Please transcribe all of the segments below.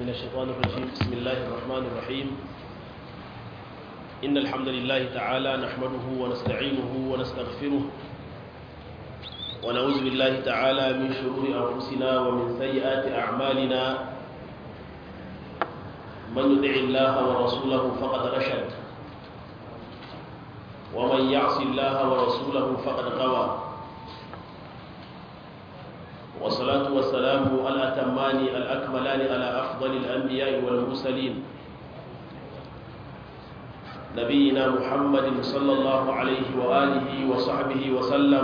من الشيطان الرجيم بسم الله الرحمن الرحيم إن الحمد لله تعالى نحمده ونستعينه ونستغفره ونعوذ بالله تعالى من شرور أنفسنا ومن سيئات أعمالنا من يطع الله ورسوله فقد رشد ومن يعص الله ورسوله فقد غوى والصلاة والسلام الأتمان الأكملان على أفضل الأنبياء والمرسلين نبينا محمد صلى الله عليه وآله وصحبه وسلم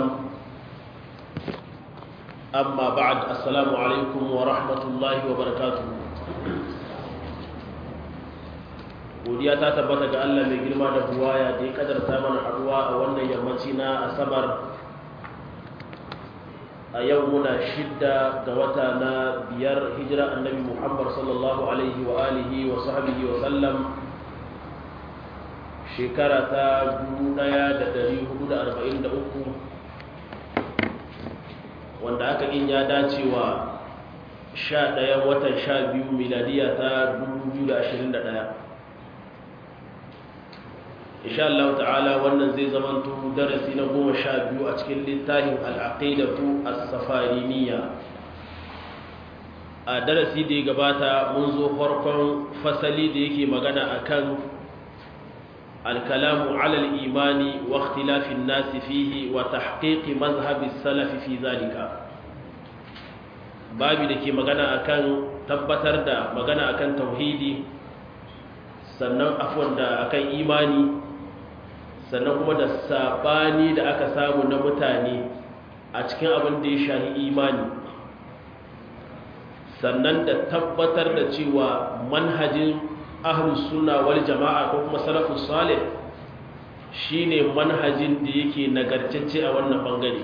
أما بعد السلام عليكم ورحمة الله وبركاته godiya ta tabbata ga Allah mai girma da buwaya da ya kadarta mana haduwa a wannan yammaci na asabar a yau muna shidda ga wata na biyar hijira annabi muhammad sallallahu alaihi wa alihi wa sahbihi wa sallam shekara ta 1443 wanda aka in ya dace wa 11 watan 12 miladiya ta 2021 insha Allah ta'ala wannan zai zamanto darasi na goma sha biyu a cikin littafin al'aqidatu as-safariniya a darasi da ya gabata mun zo farkon fasali da yake magana akan al-kalamu 'ala al-imani wa ikhtilafi an-nas fihi wa tahqiq mazhab as-salaf fi zalika babi da ke magana akan tabbatar da magana akan tauhidi sannan afwan da akan imani sannan kuma da sabani da aka samu na mutane a cikin abin da ya shahi imani sannan da tabbatar da cewa manhajin ahlus sunna wal jama'a ko kuma salafus salih shine manhajin da yake nagartacce a wannan bangare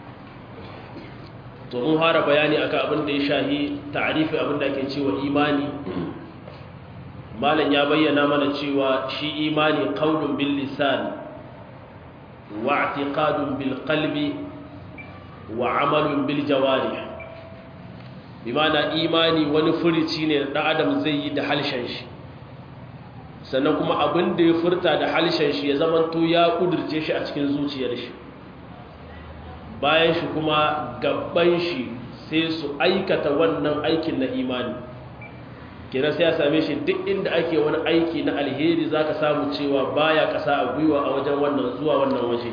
to mun fara bayani akan abin da ya shahi ta'rifi abin da ake cewa imani malam ya bayyana mana cewa shi imani qaulun bil lisan واعتقاد بالقلب وعمل بالجوارح بمعنى imani wani furici ne da adam zai yi da halshen shi sannan kuma abin da ya furta da halshen shi ya zamanto ya kudirce shi a cikin zuciyar shi bayan shi kuma gaban shi sai su aikata wannan aikin na imani kira sai ya same shi duk inda ake wani aiki na alheri za ka samu cewa baya kasa a gwiwa a wajen wannan zuwa wannan waje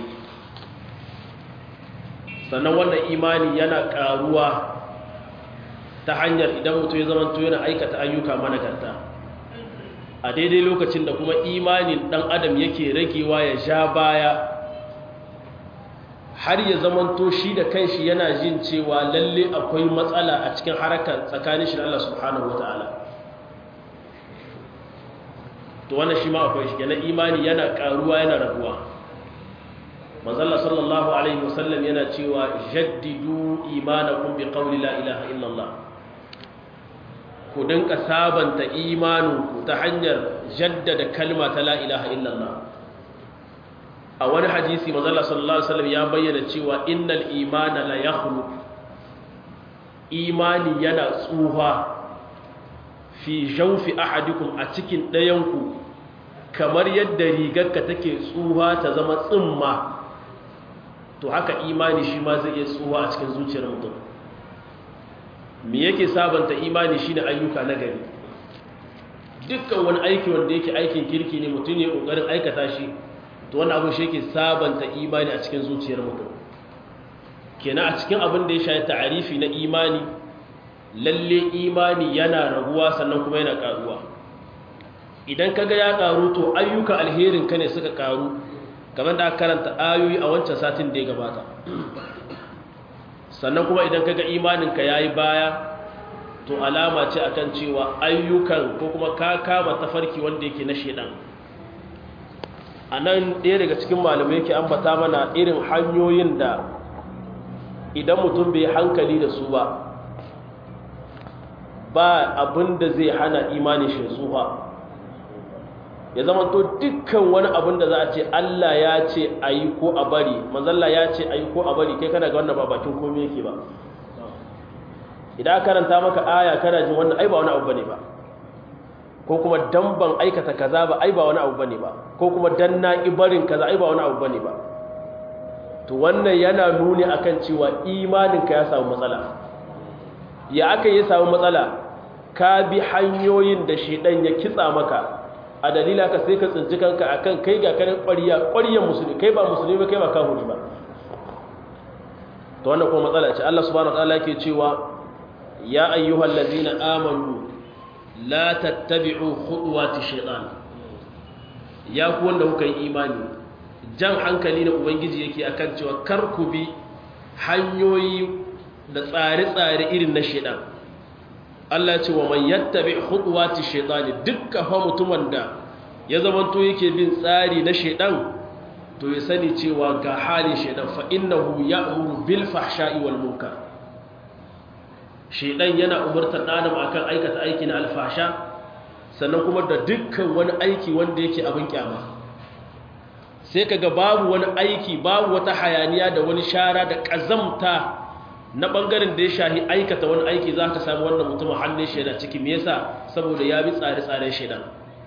sannan wannan imani yana karuwa ta hanyar idan mutum ya zamanto yana aikata ayyuka managarta a daidai lokacin da kuma imanin dan adam yake ragewa ya sha baya har ya zamanto shi da kanshi yana jin cewa lalle akwai matsala a cikin harakar tsakanin shi da Allah subhanahu wataala to wannan shi ma akwai shi kenan imani yana karuwa yana raguwa manzalla sallallahu alaihi wasallam yana cewa jaddidu imanakum bi qawli la ilaha illallah ku dinka sabanta imaninku ta hanyar jaddada kalma ta la ilaha illallah a wani hadisi manzalla sallallahu alaihi wasallam ya bayyana cewa innal imana la yakhlu imani yana tsuha fi jaufi ahadikum a cikin ɗayanku kamar yadda rigarka take tsuha ta zama tsimma to haka imani shi ma zai iya tsuha a cikin zuciyar mutum me yake sabanta imani shine ayyuka na gari dukkan wani aiki wanda yake aikin kirki ne mutum ne kokarin aikata shi to wannan abu shi yake sabanta imani a cikin zuciyar mutum kenan a cikin abin da ya shafi ta'arifi na imani lalle imani yana raguwa sannan kuma yana karuwa idan kaga ya karu to ayyuka alherin ka ne suka karu kamar da karanta ayoyi a wancan satin da ya gabata sannan kuma idan kaga imanin ka yayi baya to alama ce akan cewa ayyukan ko kuma ka kama tafarki wanda yake na shedan anan ɗaya daga cikin malamai yake ambata mana irin hanyoyin da idan mutum bai hankali da su ba ba abin da zai hana imanin shi tsufa ya zama to dukkan wani abin da za a ce Allah ya ce a yi ko a bari manzalla ya ce a yi ko a bari kai kana ga wannan ba bakin komai yake ba idan karanta maka aya kana jin wannan ai ba wani abu bane ba ko kuma dan ban aikata kaza ba ai ba wani abu bane ba ko kuma dan na ibarin kaza ai ba wani abu bane ba to wannan yana nuni akan cewa imaninka ya samu matsala ya aka yi samu matsala ka bi hanyoyin da shedan ya kitsa maka a dalila ka sai ka tsinci kanka akan kai ga kanin ƙwariya ƙwariyan musulmi kai ba musulmi ba kai ba kafiri ba to wannan kuma matsala ce Allah subhanahu wa ta'ala yake cewa ya ayyuhal ladina amanu la tattabi'u khutuwati shaytan ya ku wanda kuka yi imani jan hankali na ubangiji yake akan cewa kar ku bi hanyoyi da tsare-tsare irin na shaytan Allah ce wa man yattabi khutuwati shaytan dukkan fa mutumin da ya zamanto yake bin tsari na shaytan to ya sani cewa ga halin shaytan fa innahu ya'muru bil fahsha'i wal munkar shaidan yana umartar ɗanam akan aikata aiki na alfasha sannan kuma da dukkan wani aiki wanda yake abin kyama sai kaga babu wani aiki babu wata hayaniya da wani shara da ƙazamta na ɓangaren da ya shahi aikata wani aiki za ka samu wannan mutumin hannun shaida ciki me yasa saboda ya bi tsare-tsaren shaidan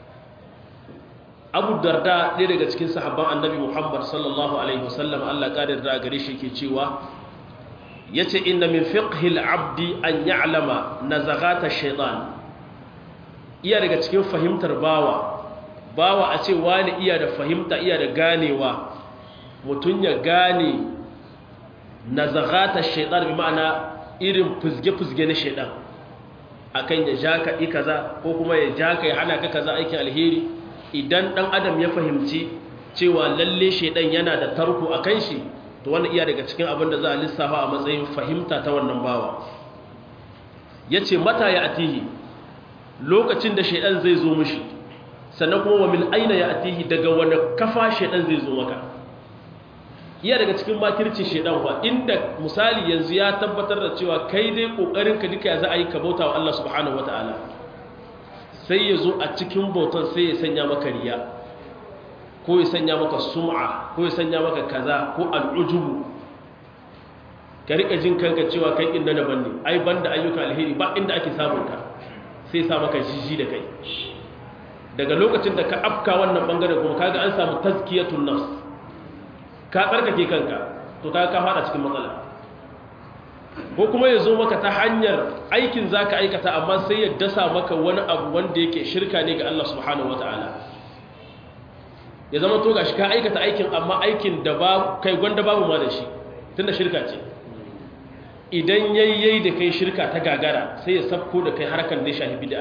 abu darda ɗaya daga cikin sahabban annabi muhammad sallallahu alaihi wasallam allah ƙarar da gare shi ke cewa ya ce inda min fiqhil abdi an ya'lama nazagata shaitan iya daga cikin fahimtar bawa bawa a ce wani iya da fahimta iya da ganewa mutum ya gane nazagata shaitan bi ma'ana irin fuzge-fuzge na shaitan akan ya ja ka kaza ko kuma ya ja ka ya hana ka kaza aikin alheri idan dan adam ya fahimci cewa lalle shaitan yana da tarko akan shi to wannan iya daga cikin abin da za a lissafa a matsayin fahimta ta wannan bawa ya ce mata ya atihi lokacin da shaidan zai zo mushi sannan kuma wa min aina ya atihi daga wani kafa shaidan zai zo maka iya daga cikin makircin shaidan ba inda misali yanzu ya tabbatar da cewa kai dai kokarin ka duka za a yi ka bauta wa Allah subhanahu wataala sai ya zo a cikin bautan sai ya sanya maka riya ko ya sanya maka sum'a ko ya sanya maka kaza ko al'ujubu ka rika jin kanka cewa kai inda daban ne ai banda ayyuka alheri ba inda ake samun ka sai sa maka jiji da kai daga lokacin da ka afka wannan bangaren kuma kaga an samu tazkiyatun nafs ka tsarkake kanka to kaga ka fada cikin matsala ko kuma ya zo maka ta hanyar aikin zaka aikata amma sai ya dasa maka wani abu wanda yake shirka ne ga Allah subhanahu wataala ya zama to gashi ka aikata aikin amma aikin da ba kai gwanda babu ma da shi tunda shirka ce idan yayyai da kai shirka ta gagara sai ya sabko da kai harkar da shahi bid'a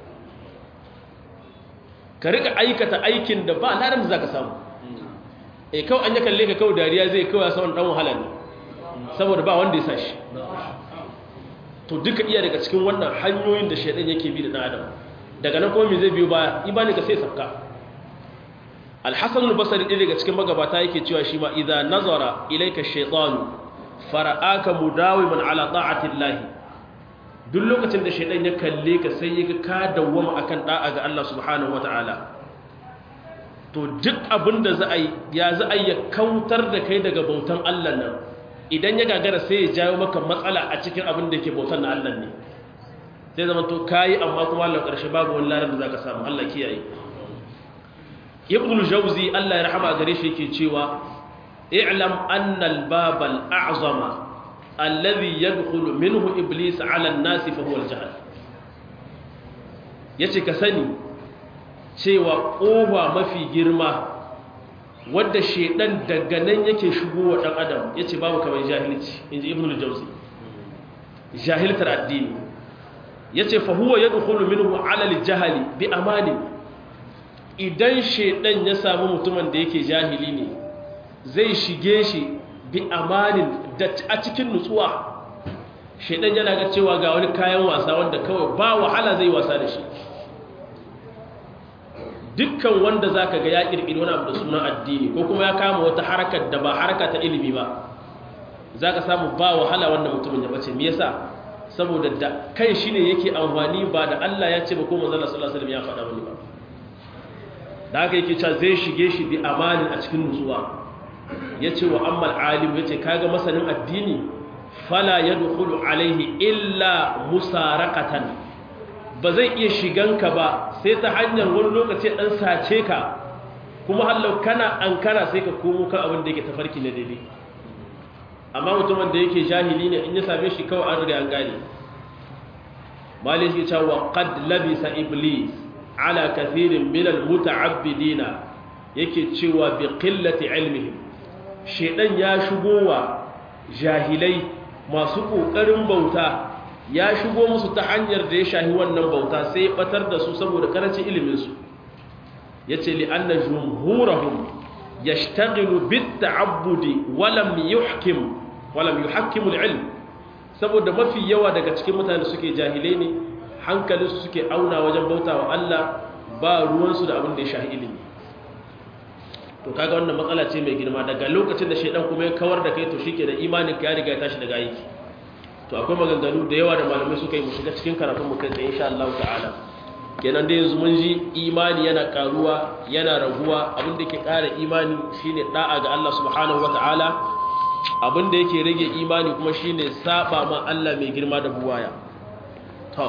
ka rika aikata aikin da ba ladan da zaka samu eh kawai an ya kalle ka kawai dariya zai kawai saman dan wahala ne saboda ba wanda ya sa shi to duka iya daga cikin wannan hanyoyin da shaidan yake bi da dan adam daga nan kuma me zai biyo ba imani ka sai sabka alhassan albasari ɗaya daga cikin magabata yake cewa shi ma idan nazara ilaika shaitanu fara'aka mudawiman ala ta'atillahi duk lokacin da shaitan ya kalle ka sai ya ka dawwama akan da'a ga Allah subhanahu wata'ala to duk abin da za a yi ya za a yi kautar da kai daga bautan Allah nan idan ya gagara sai ya jawo maka matsala a cikin abin da yake bautan na Allah ne sai zama to kayi amma kuma Allah ƙarshe babu wani larar da zaka samu Allah kiyaye ibn al-jawzi Allah ya rahama gare shi yake cewa i'lam anna al-bab al-a'zama alladhi yadkhulu minhu iblis 'ala an-nas fa huwa al-jahl yace ka sani cewa kowa mafi girma wadda shedan daga nan yake shigowa dan adam yace babu kamar jahilci inji ibn al-jawzi jahiltar addini yace fa huwa yadkhulu minhu 'ala al-jahli bi amani idan shaidan ya samu mutumin da yake jahili ne zai shige shi bi amanin da a cikin nutsuwa shaidan yana ga cewa ga wani kayan wasa wanda kawai ba wahala zai wasa da shi dukkan wanda zaka ga ya kirkiri wani abu da sunan addini ko kuma ya kama wata harakar da ba haraka ta ilimi ba zaka samu ba wahala wannan mutumin ya bace me yasa saboda da kai shine yake amfani ba da Allah ya ce ba ko manzon Allah sallallahu alaihi wasallam ya faɗa wani ba da haka yake cewa zai shige shi bi amanin a cikin nutsuwa ya ce wa ammal alim ya ce kaga masanin addini fala ya dukulu alaihi illa musarakatan ba zai iya shiganka ba sai ta hanyar wani lokaci dan sace ka kuma hallau kana ankara sai ka komo kan abin da yake tafarki na daidai amma mutumin da yake jahili ne in ya same shi kawai an riga an gane malin shi cewa qad labisa iblis ala kathirin min almuta'abbidina yake cewa bi qillati ilmihim shedan ya shigo wa jahilai masu kokarin bauta ya shigo musu ta hanyar da ya shahi wannan bauta sai ya batar da su saboda karancin ilimin su yace li anna jumhurahum yashtaghilu bit ta'abbudi wa lam yuhkim wa lam yuhakkimu al-ilm saboda mafi yawa daga cikin mutane suke jahilai ne hankalinsu suke auna wajen bautawa Allah ba ruwansu da abin da ya shahi ilimi to kaga wannan matsala ce mai girma daga lokacin da shedan kuma ya kawar da kai to shike da imanin ka ya riga ya tashi daga aiki to akwai maganganu da yawa da malamai suka yi mu shiga cikin karatun mu kai tsaye insha Allah ta'ala kenan da yanzu mun ji imani yana karuwa yana raguwa abin da yake ƙara imani shine da'a ga Allah subhanahu wata'ala abin da yake rage imani kuma shine saba ma Allah mai girma da buwaya to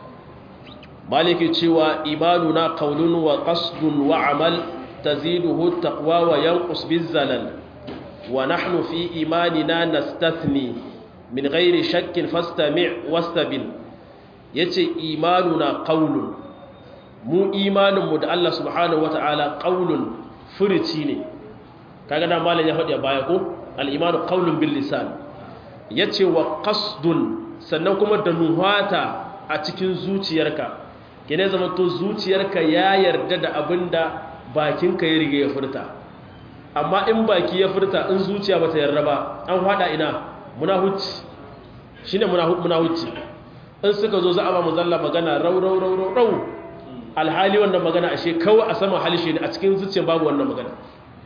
maliki cewa imanuna qawlun wa qasdun wa amal taziduhu taqwa wa yanqus bizalal wa nahnu fi imanina nastathni min ghairi shakkin fastami' wastabil yace imanuna qawlun mu imaninmu da Allah subhanahu wata'ala qaulun furici ne kaga da malam ya faɗi a baya ko al-imanu qaulun bil lisan yace wa qasdun sannan kuma da nuhata a cikin zuciyarka kene zaman to zuciyarka ya yarda da abinda bakinka ya riga ya furta amma in baki ya furta in zuciya bata yarda ba an hada ina munahuci shine munahuci in suka zo za a ba mu zalla magana rau rau rau rau rau alhali wannan magana ashe kawai a sama halishe ne a cikin zuciyar babu wannan magana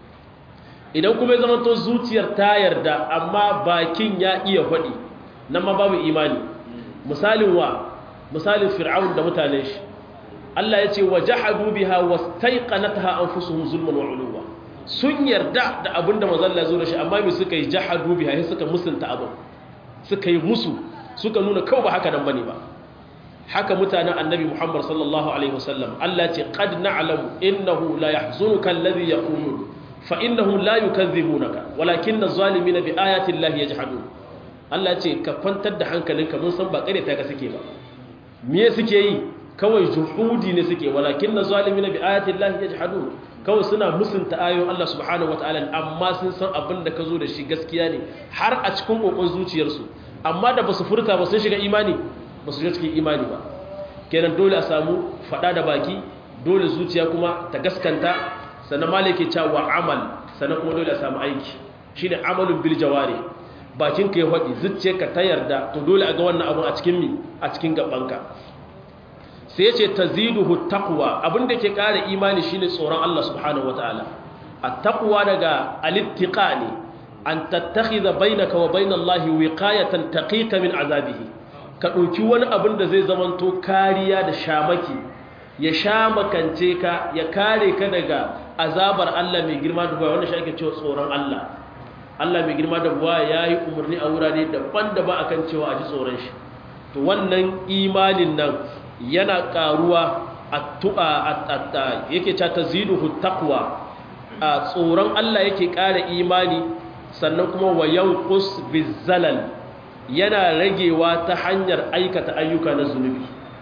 idan kuma ya zamanto zuciyar ta yarda amma bakin ya iya faɗi nan ma babu imani misalin wa misalin fir'aun da mutanen shi Allah ya ce wa jahadu biha wastaiqanatha anfusuhum zulman wa uluwa sun yarda da abinda manzon Allah ya zo da shi amma me suka yi jahadu biha sai suka musunta abin suka yi musu suka nuna kawai ba haka nan bane ba haka mutanen annabi Muhammad sallallahu alaihi wasallam Allah ce qad na'lamu innahu la yahzunuka alladhi yaqulun fa innahum la yukazzibunaka walakin adh-dhalimina bi ayati llahi yajhadun Allah ce ka kwantar da hankalinka mun san ba kare ta ga suke ba me suke yi kawai juhudi ne suke walakin adh-dhalimina bi ayati llahi yajhadun kawai suna musunta ayoyin Allah subhanahu wataala amma sun san abin da ka zo da shi gaskiya ne har a cikin kokon zuciyarsu amma da basu furta ba sun shiga imani ba su cikin imani ba kenan dole a samu fada da baki dole zuciya kuma ta gaskanta sannan malike cewa amal sannan kuma dole a samu aiki shine amalun bil jawari bakin ka ya faɗi zuciyarka ta yarda to dole a ga wannan abun a cikin mi a cikin gabanka sai ya ce taziduhu taqwa abin da ke ƙara imani shine tsoron Allah subhanahu wataala at-taqwa daga al-ittiqa ne an tattakhidha bainaka wa bainallahi wiqayatan taqika min azabihi ka ɗauki wani abin da zai zamanto kariya da shamaki ya shamakance ka ya kare ka daga azabar Allah mai girma da buwa wanda shi ake cewa tsoron Allah Allah mai girma da buwa ya yi umarni a wurare daban-daban akan cewa a ji tsoron shi to wannan imanin nan yana ƙaruwa a tu'a yake ca ta ziduhu taqwa a tsoron Allah yake ƙara imani sannan kuma wa yanqus bizalal yana ragewa ta hanyar aikata ayyuka na zunubi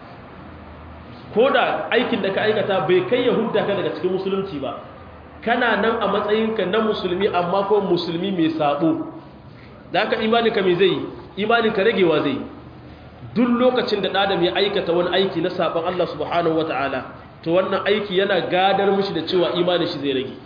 ko da aikin da ka aikata bai kai ya hudda ka daga cikin musulunci ba kana nan a matsayinka na musulmi amma ko musulmi mai sabo da haka imaninka mai zai imaninka ragewa zai duk lokacin da ɗadam ya aikata wani aiki na sabon Allah subhanahu wata'ala to wannan aiki yana gadar mishi da cewa imanin shi zai rage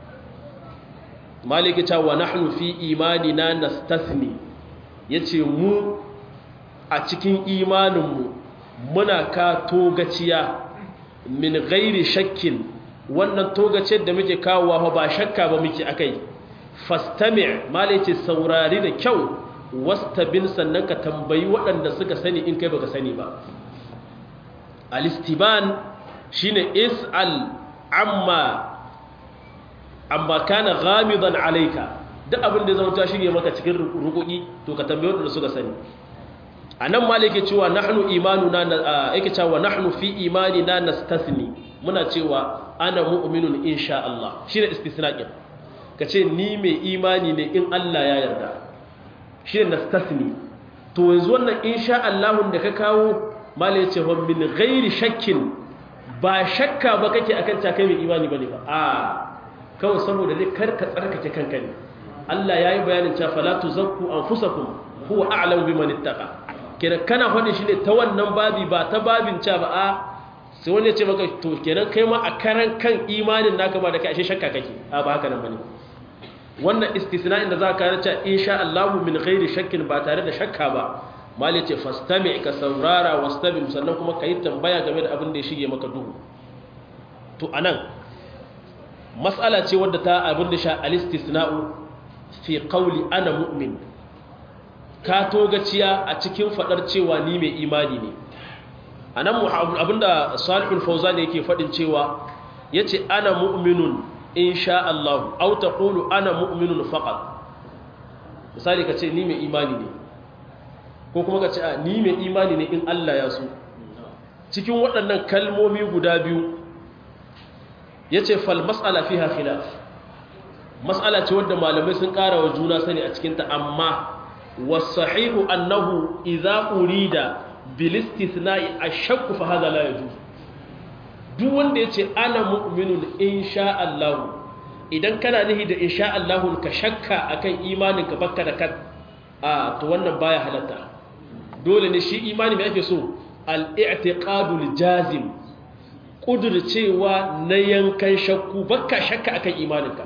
maliki cewa nahnu fi imanina nastasni ya ce mu a cikin imaninmu muna ka togaciya min gairi shakkin wannan togaciyar da muke kawowa ba shakka ba muke akai fastami mala ce saurari da kyau wastabin sannan ka tambayi waɗanda suka sani in kai baka sani ba alistiban shine is'al amma amma kana ghamidan alayka duk abin da zama ta shige maka cikin rukuki to ka tambaye wanda suka sani anan ma yake cewa nahnu imanuna yake cewa nahnu fi imanina nastasni muna cewa ana mu'minun insha Allah shine istisna'in kace ni mai imani ne in Allah ya yarda shine nastasni to yanzu wannan insha Allah da ka kawo mala yace wa min ghairi shakkin ba shakka ba kake akan ta kai mai imani bane ba a kawai saboda dai karka tsarkake kanka ne Allah yayi bayanin cewa fala tuzakku anfusakum huwa a'lamu biman ittaqa kenan kana faɗin shi ne ta wannan babi ba ta babin ca ba a sai wani ya ce maka to kenan kai ma a karan kan imanin naka ba da kai ashe shakka kake a ba haka nan bane wannan istisna'in da za ka rance insha Allah min ghairi shakkin ba tare da shakka ba mal ya ce fastami ka saurara wastabim sannan kuma kai tambaya game da abin da ya shige maka duhu to anan mas'ala ce wadda ta abin da sha al-istisna'u fi qawli ana mu'min ka togaciya a cikin fadar cewa ni mai imani ne a nan abinda salihul fauza ne yake fadin cewa ya ce ana mu'minun insha Allah au ta ƙulu ana mu'minun faƙat misali ka ce ni mai imani ne ko kuma ka ce a ni mai imani ne in Allah ya so cikin waɗannan kalmomi guda biyu ya ce fal mas'ala fiha khilaf mas'ala ce wadda malamai sun ƙara wa juna sani a cikinta amma والصحيح أنه إذا أريد بالاستثناء الشك فهذا لا يجوز duk wanda ya ce ana mu'minun insha Allah idan kana nihi da insha Allah ka shakka akan imanin ka bakka da kan a to wannan baya halatta dole ne shi imani mai ake so al-i'tiqadul jazim cewa na yankan shakku bakka shakka akan imaninka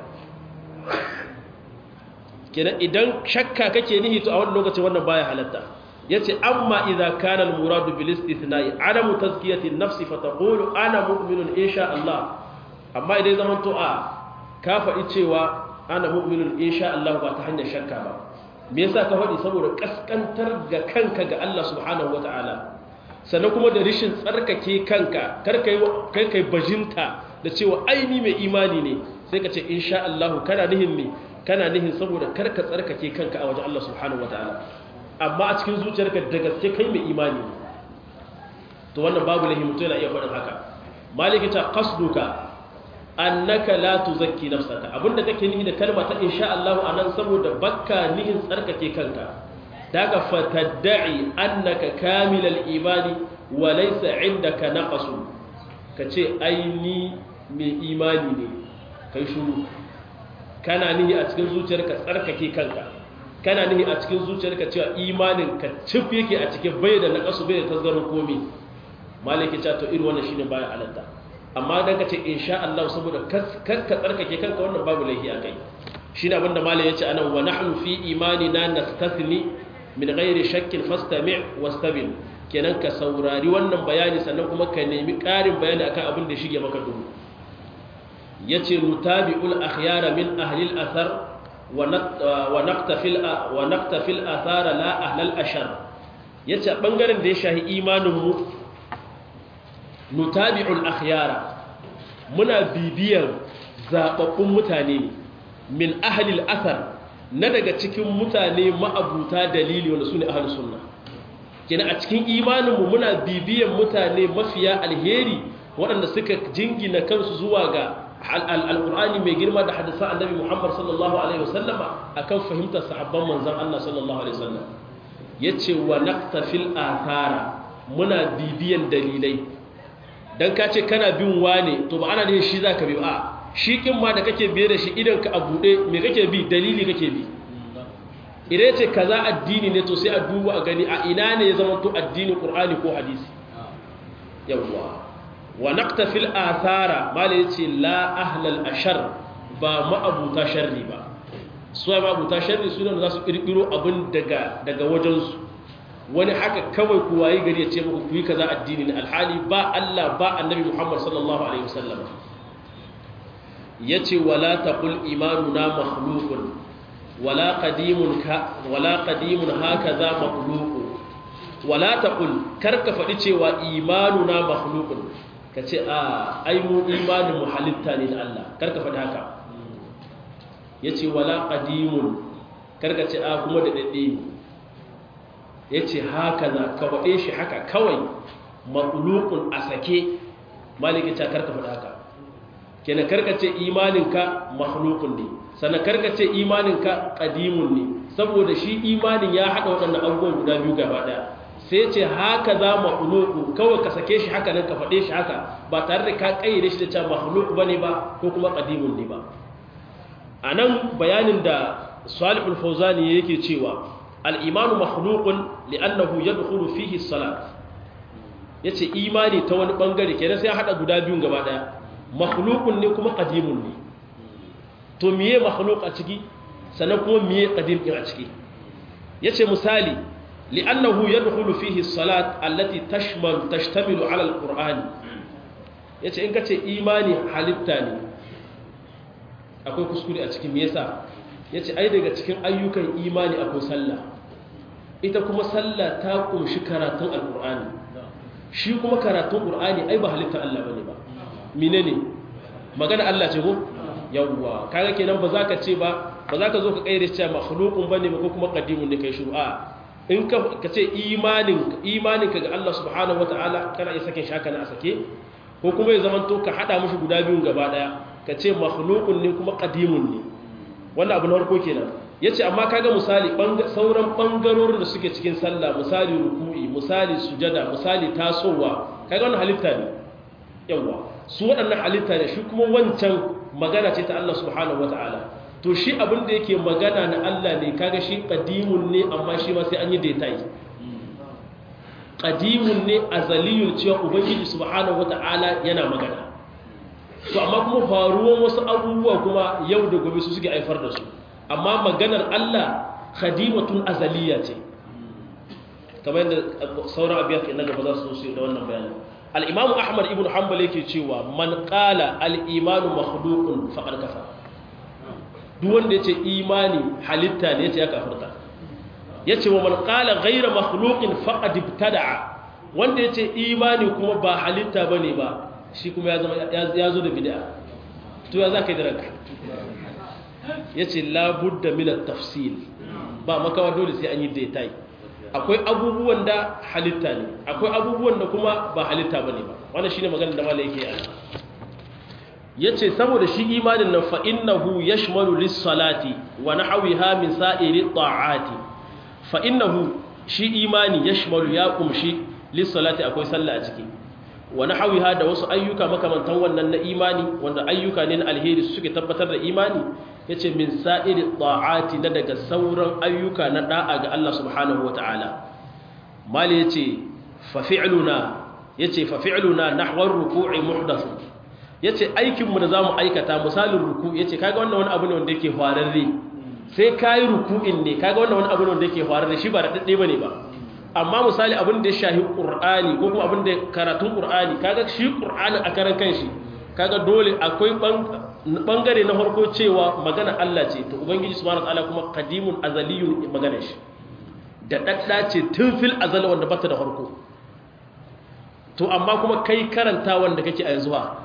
kenan idan shakka kake nihi to a wannan lokacin wannan baya halatta yace amma idza kana al muradu bil istithna'i adamu tazkiyati an nafsi fa taqulu ana mu'minun insha Allah amma idan zaman to a ka faɗi cewa ana mu'minun insha Allah ba ta hanyar shakka ba me yasa ka faɗi saboda kaskantar ga kanka ga Allah subhanahu wataala sannan kuma da rishin tsarkake kanka kar kai kai kai bajinta da cewa aini mai imani ne sai ka ce insha Allah kana nihin ne kana nihin saboda karka tsarkake kanka a wajen Allah subhanahu wataala amma a cikin zuciyarka da gaske kai mai imani to wannan babu lahi mutum yana iya faɗin haka maliki ta qasduka annaka la tuzakki nafsaka abinda kake nihi da kalma ta insha Allah anan saboda bakka nihin tsarkake kanka daga fatadda'i annaka kamilal imani wa laysa indaka naqasu kace ai ni mai imani ne kai shuru kana nihi a cikin zuciyarka tsarkake kanka kana nihi a cikin zuciyarka cewa imanin ka cif yake a cikin bai da naqasu bai da tasgarin komi malaki ta to irin wannan shine baya halatta amma dan kace insha Allah saboda kar ka tsarkake kanka wannan babu laifi akai shine abinda malai yace anan wa nahnu fi imanina nastathni min ghairi shakkin fastami' wastabil kenan ka saurari wannan bayani sannan kuma ka nemi ƙarin bayani akan abin da shige maka duhu yace nutabi'ul akhyara min ahli al-athar wa naqtafil wa naqtafil athara la ahli al-ashar yace bangaren da ya shahi imanin mu nutabi'ul akhyara muna bibiyan zababbun mutane min ahli al-athar na daga cikin mutane ma'abuta dalili wanda sune ahli sunna kina a cikin imaninmu muna bibiyan mutane mafiya alheri waɗanda suka jingina kansu zuwa ga al'ur'ani mai girma da hadisa annabi Muhammad sallallahu Alaihi wasallama a kan fahimtar sahabban manzan Allah sallallahu Alaihi wasallam ya ce wa naktafil athara muna bibiyan dalilai don ka ce kana bin wane to ba ana ne shi za ka bi a shi kin ma da kake biye da shi idan ka a buɗe mai kake bi dalili kake bi idan ce kaza addini ne to sai a duba a gani a ina ne ya zama to addini ƙur'ani ko hadisi yawwa wa naqtafil athara mala yace la ahlal ashar ba ma'abuta sharri ba su ma abuta sharri su ne za su kirkiro abin daga daga wajen su wani haka kawai ku wayi gari ya ce muku ku yi kaza addini ne alhali ba Allah ba annabi Muhammad sallallahu alaihi wasallam yace wala taqul imanuna makhluqun wala qadimun ka wala qadimun hakaza makhluqun wala taqul karka fadi cewa imanuna makhluqun ka ce a aimu imanin mu halitta ne da Allah karka faɗi haka ya ce wala ƙadimun karka ce a kuma da daɗe yace haka za ka faɗe shi haka kawai makhluqun a sake maliki ta karka faɗa haka kenan karka ce imaninka makhluqun ne sannan karka ce imaninka qadimun ne saboda shi imanin ya hada waɗannan abubuwan guda biyu gaba daya sai ce haka za makhluqu kawai ka sake shi haka nan ka faɗe shi haka ba tare da ka kayyade shi da cewa makhluq bane ba ko kuma qadimun ne ba anan bayanin da Salih al-Fawzani yake cewa al-imanu makhluqun li'annahu yadkhulu fihi as-salat yace imani ta wani bangare kenan sai ya hada guda biyun gaba daya makhluqun ne kuma qadimun ne to miye makhluq a ciki sannan kuma miye qadim din a ciki yace misali li'annahu yadkhulu fihi as-salat allati tashmal tashtamilu 'ala al-qur'an yace in kace imani halitta ne akwai kuskure a cikin me yasa yace ai daga cikin ayyukan imani akwai sallah ita kuma sallah ta kunshi karatun al-qur'ani shi kuma karatun qur'ani ai ba halitta Allah bane ba menene magana Allah ce ko yawwa kaga kenan ba za ka ce ba ba za ka zo ka kaire cewa makhluqun bane ba ko kuma qadimun ne kai shu'a in ka ka ce imanin imanin ka ga Allah subhanahu wataala kana iya sake shaka na a sake ko kuma ya zaman to ka hada mushi guda biyun gaba daya ka ce makhluqun ne kuma qadimun ne wannan abu na farko kenan yace amma kaga misali sauran bangarorin da suke cikin sallah misali ruku'i misali sujada misali tasowa kaga wannan halitta ne yawa su waɗannan halitta ne shi kuma wancan magana ce ta Allah subhanahu wata'ala to shi abin da yake magana na Allah ne kaga shi qadimun ne amma shi ma sai an yi detail qadimun ne azaliyul cewa ubangiji subhanahu wata'ala yana magana to amma kuma faruwan wasu abubuwa kuma yau da gobe su suke haifar da su amma maganar Allah khadimatun azaliya ce kamar yadda sauran abiyat na gaba za su su da wannan bayanin al'imamu ahmad ibn hanbal yake cewa man ƙala al'imanu makhlukun faƙar kafa duk wanda ya ce imani halitta ne ya ce ya kafirta ya ce wa man ƙala gaira makhlukin faƙa dibtada'a wanda ya ce imani kuma ba halitta ba ne ba shi kuma ya zo da bida to ya za ka yi da ranka ya ce labudda milar tafsil ba makawa dole sai an yi detail akwai abubuwan da halitta ne akwai abubuwan da kuma ba halitta bane ba wannan shine maganar da malai yake yi yace saboda shi imanin nan fa innahu yashmalu lis-salati wa nahwiha min sa'iri ta'ati fa innahu shi imani yashmalu ya kumshi lis-salati akwai sallah a ciki wa nahwiha da wasu ayyuka makamantan wannan na imani wanda ayyuka ne na alheri suke tabbatar da imani yace min sa'iri ta'ati na daga sauran ayyuka na da'a ga Allah subhanahu wataala mali yace fa fi'luna yace fa fi'luna nahwa ar-ruku'i muhdath yace aikin mu da zamu aikata misalin ruku yace kaga wannan wani abu ne wanda yake fararre sai kai ruku'in ne kaga wannan wani abu ne wanda yake fararre shi ba da dadde bane ba amma misali abin da ya shahi qur'ani ko kuma abin da karatun qur'ani kaga shi qur'ani a karan kanshi kaga dole akwai bangare na farko cewa magana Allah ce to ubangiji subhanahu wataala kuma qadimun azaliyun magana shi da dadda ce tun fil azal wanda bata da farko to amma kuma kai karanta wanda kake a yanzu ha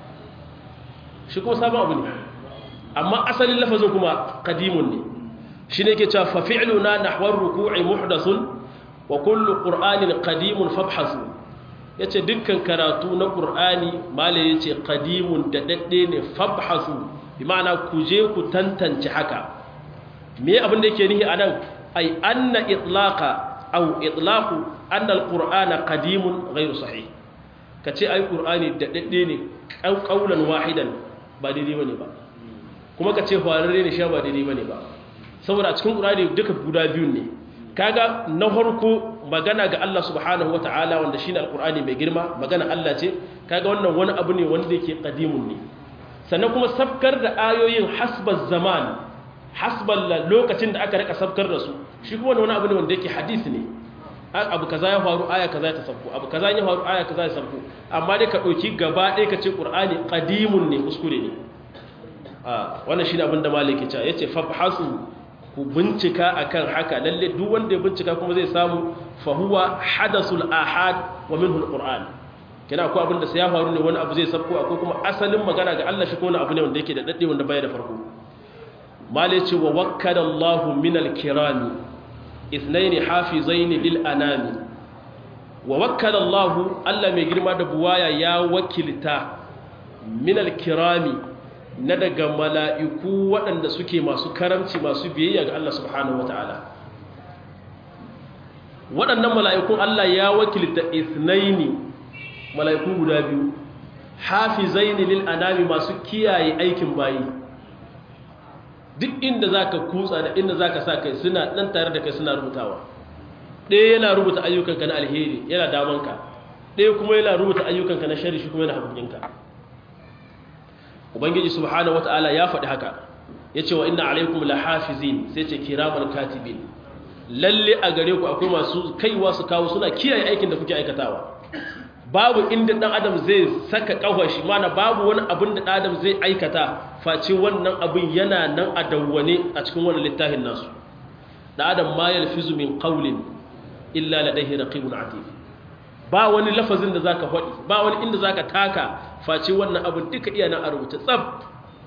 shi kuma sabon abu ne amma asalin lafazin kuma qadimun ne shine yake cewa fa fi'luna nahwa ar-ruku'i muhdathun wa kullu qur'anin qadimun fabhasu yace dukkan karatu na qur'ani mala yace qadimun da dadde ne fabhasu bi ma'ana ku je ku tantance haka me abin da yake nihi anan ay anna itlaqa aw itlaqu anna alqur'ana qadimun ghayru sahih kace ai qur'ani da dadde ne qaulan wahidan ba daidai bane ba kuma kace fararre ne sha ba daidai bane ba saboda a cikin qur'ani duka guda biyun ne kaga na farko magana ga Allah subhanahu wata'ala wanda shine alqur'ani mai girma magana Allah ce kaga wannan wani abu ne wanda yake qadimun ne sannan kuma sabkar da ayoyin hasbaz zaman hasbal lokacin da aka rika sabkar da su shi kuma wani abu ne wanda yake hadisi ne abu kaza ya faru aya kaza ta sabko abu kaza ya faru aya kaza ya sabko amma dai ka dauki gaba ɗaya ka ce qur'ani qadimun ne kuskure ne a wannan shine abin da malaki ya ce yace fabhasu ku bincika akan haka lalle duk wanda ya bincika kuma zai samu fahuwa hadasul ahad wa minhu alquran kina akwai abin da sai ya faru ne wani abu zai sabko akwai kuma asalin magana ga Allah shi ko wani abu ne wanda yake da dadde wanda baya da farko male ce wa wakkada Allah min alkirami ithnaini hafizaini lil anami wa wakkala Allah Allah mai girma da buwaya ya wakilta min al-kirami na daga mala'iku waɗanda suke masu karamci masu biyayya ga Allah subhanahu wataala waɗannan mala'ikun Allah ya wakilta ithnaini mala'iku guda biyu hafizaini lil anami masu kiyaye aikin bayi duk inda zaka kutsa da inda zaka sa kai suna nan tare da kai suna rubutawa ɗaya yana rubuta ayyukanka na alheri yana damanka ɗaya kuma yana rubuta ayyukanka na shari shi kuma yana hagunginka ubangiji subhanahu wata'ala ya faɗi haka ya ce wa inna alaikum la hafizin sai ce kiraman katibin lalle a gare ku akwai masu kaiwa su kawo suna kiyaye aikin da kuke aikatawa babu inda ɗan adam zai saka ƙawashi mana babu wani abin da ɗan adam zai aikata face wannan abin yana nan a dawwane a cikin wani littafin nasu ɗan adam ma yalfizu min qawlin illa ladaihi raqibun atid ba wani lafazin da zaka faɗi ba wani inda zaka taka face wannan abin duka iya nan a rubuce tsab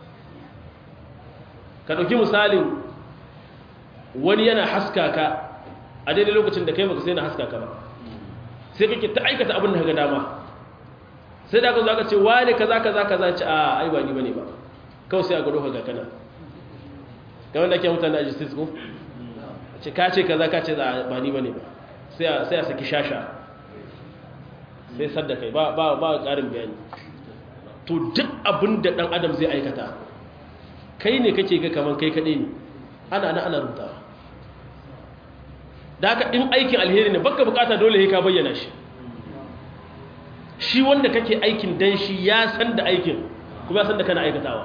ka dauki misalin wani yana haskaka a daidai lokacin da kai baka sai na haskaka ba sai kake ta aikata abin da kaga dama sai da ka zaka ce wani kaza kaza kaza ce a ai ba ni bane ba kawai sai a gado ka ga kana ga wanda ke mutane a justice ko ce ka ce kaza ka ce ba ni bane ba sai a saki shasha sai sadda kai ba ba ba ƙarin bayani to duk abin da ɗan adam zai aikata kai ne kake ga kaman kai kaɗai ne ana ana ana rutawa da haka in aikin alheri ne baka bukata dole ka bayyana shi shi wanda kake aikin dan shi ya san da aikin kuma ya san da kana aikatawa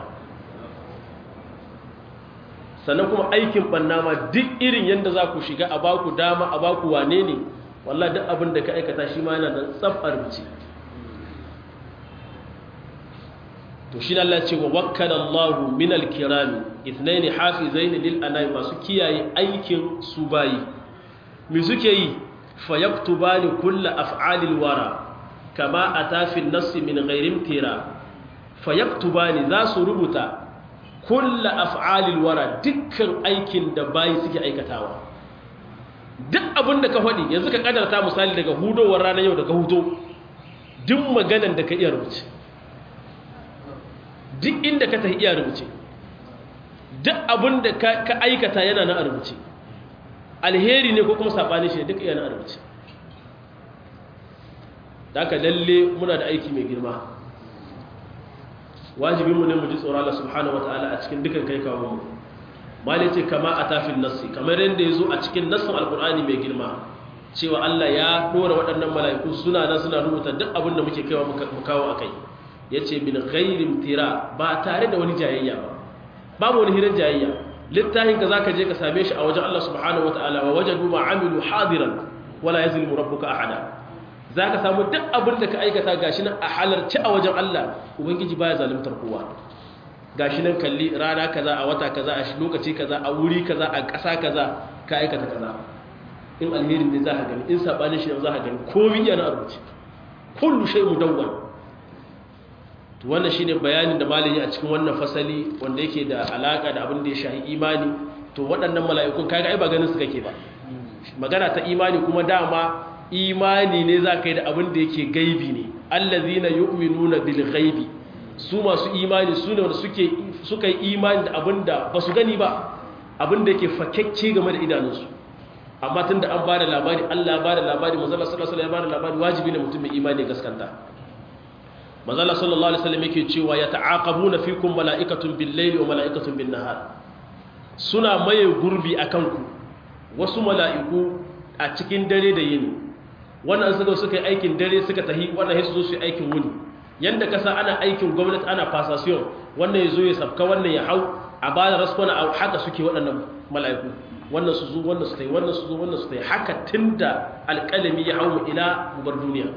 sannan kuma aikin banna ma duk irin yadda za ku shiga a baku dama a baku wane ne wallah duk abin da ka aikata shi ma yana da tsafar rubuce to shi Allah ce wa wakkala Allahu min al-kirami ithnain hafizain lil anai masu kiyaye aikin su bayi me suke yi fa yaktubani kullu af'alil wara kama ata fi an-nass min ghairi imtira fa yaktubani za su rubuta kullu af'alil wara dukkan aikin da bayi suke aikatawa duk abin da ka faɗi yanzu ka kadarta misali daga hudowar ranar yau da ka huto duk maganan da ka iya rubuce duk inda ka tafi iya rubuce duk abin da ka aikata yana na rubuce alheri ne ko kuma saɓani shi duk iya na rubuce da aka lalle muna da aiki mai girma wajibinmu ne mu ji tsoron Allah subhanahu wa ta'ala a cikin dukan kai kawo mu malai ce kama a tafin nassi kamar yadda ya zo a cikin nassin alkur'ani mai girma cewa Allah ya dora waɗannan mala'iku suna nan suna rubuta duk abin da muke kaiwa mu kawo a kai ya ce min gairin tira ba tare da wani jayayya ba babu wani hirar jayayya littafin ka za ka je ka same shi a wajen Allah subhanahu wa ta'ala wa wajen duma amilu hadiran wala ya zulmu rabbuka ahada za ka samu duk abin da ka aikata gashi nan a halarci a wajen Allah ubangiji baya zaluntar kowa gashi nan kalli rana kaza a wata kaza a lokaci kaza a wuri kaza a ƙasa kaza ka aikata kaza in alherin ne za ka gani in sabanin shi ne za ka gani komai yana a rubuce kullu shay mudawwan to wannan shine bayanin da malami a cikin wannan fasali wanda yake da alaka da abin da ya shahi imani to waɗannan mala'ikun kaga ai ba ganin su kake ba magana ta imani kuma dama imani ne za ka yi da abin da yake gaibi ne allazina yu'minuna bil ghaibi su masu imani su ne wanda suka yi imani da abin da ba su gani ba abin da yake fakekke game da idanunsu amma tun da an ba da labari allah ba da labari mazala sallallahu alaihi ba da labari wajibi ne mutum mai imani gaskanta mazala sallallahu alaihi wasallam yake cewa ya ta'aqabuna fikum mala'ikatun bil layli wa mala'ikatun bin nahar suna maye gurbi akan ku wasu mala'iku a cikin dare da yini wannan suka suka yi aikin dare suka tahi wannan sai su zo su yi aikin wuni yanda kasa ana aikin gwamnati ana fasasiyon wannan ya zo ya sabka wannan ya hau a ba da raskwana a haka suke waɗannan mala'iku wannan su zo wannan su ta yi wannan su zo wannan su ta yi haka tun da alƙalami ya hau mu ila gubar duniya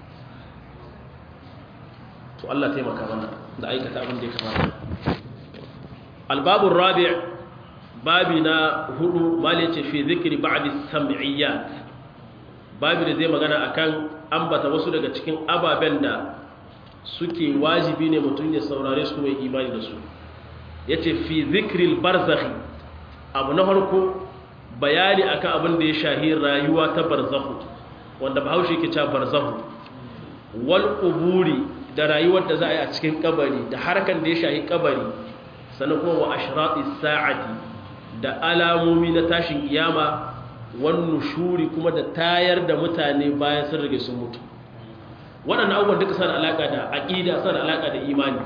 to Allah taimaka mana da aikata abin da ya kamata albabun rabi babi na hudu mali ce fi zikiri ba'di sam'iyyat babi da zai magana akan ambata wasu daga cikin ababen da suke wajibi ne mutum ya saurare su mai imani da su ya ce fi zikril barzakhi abu na harko bayani akan abin da ya shahi rayuwa ta barzahu wanda bahaushe ke cewa barzahu wal quburi da rayuwar da za a yi a cikin kabari da harkan da ya shahi kabari sannan kuma wa ashrati sa'ati da alamomi na tashin kiyama wan nushuri kuma da tayar da mutane bayan sun rage sun mutu waɗannan abubuwan duka suna alaka da aqida suna alaka da imani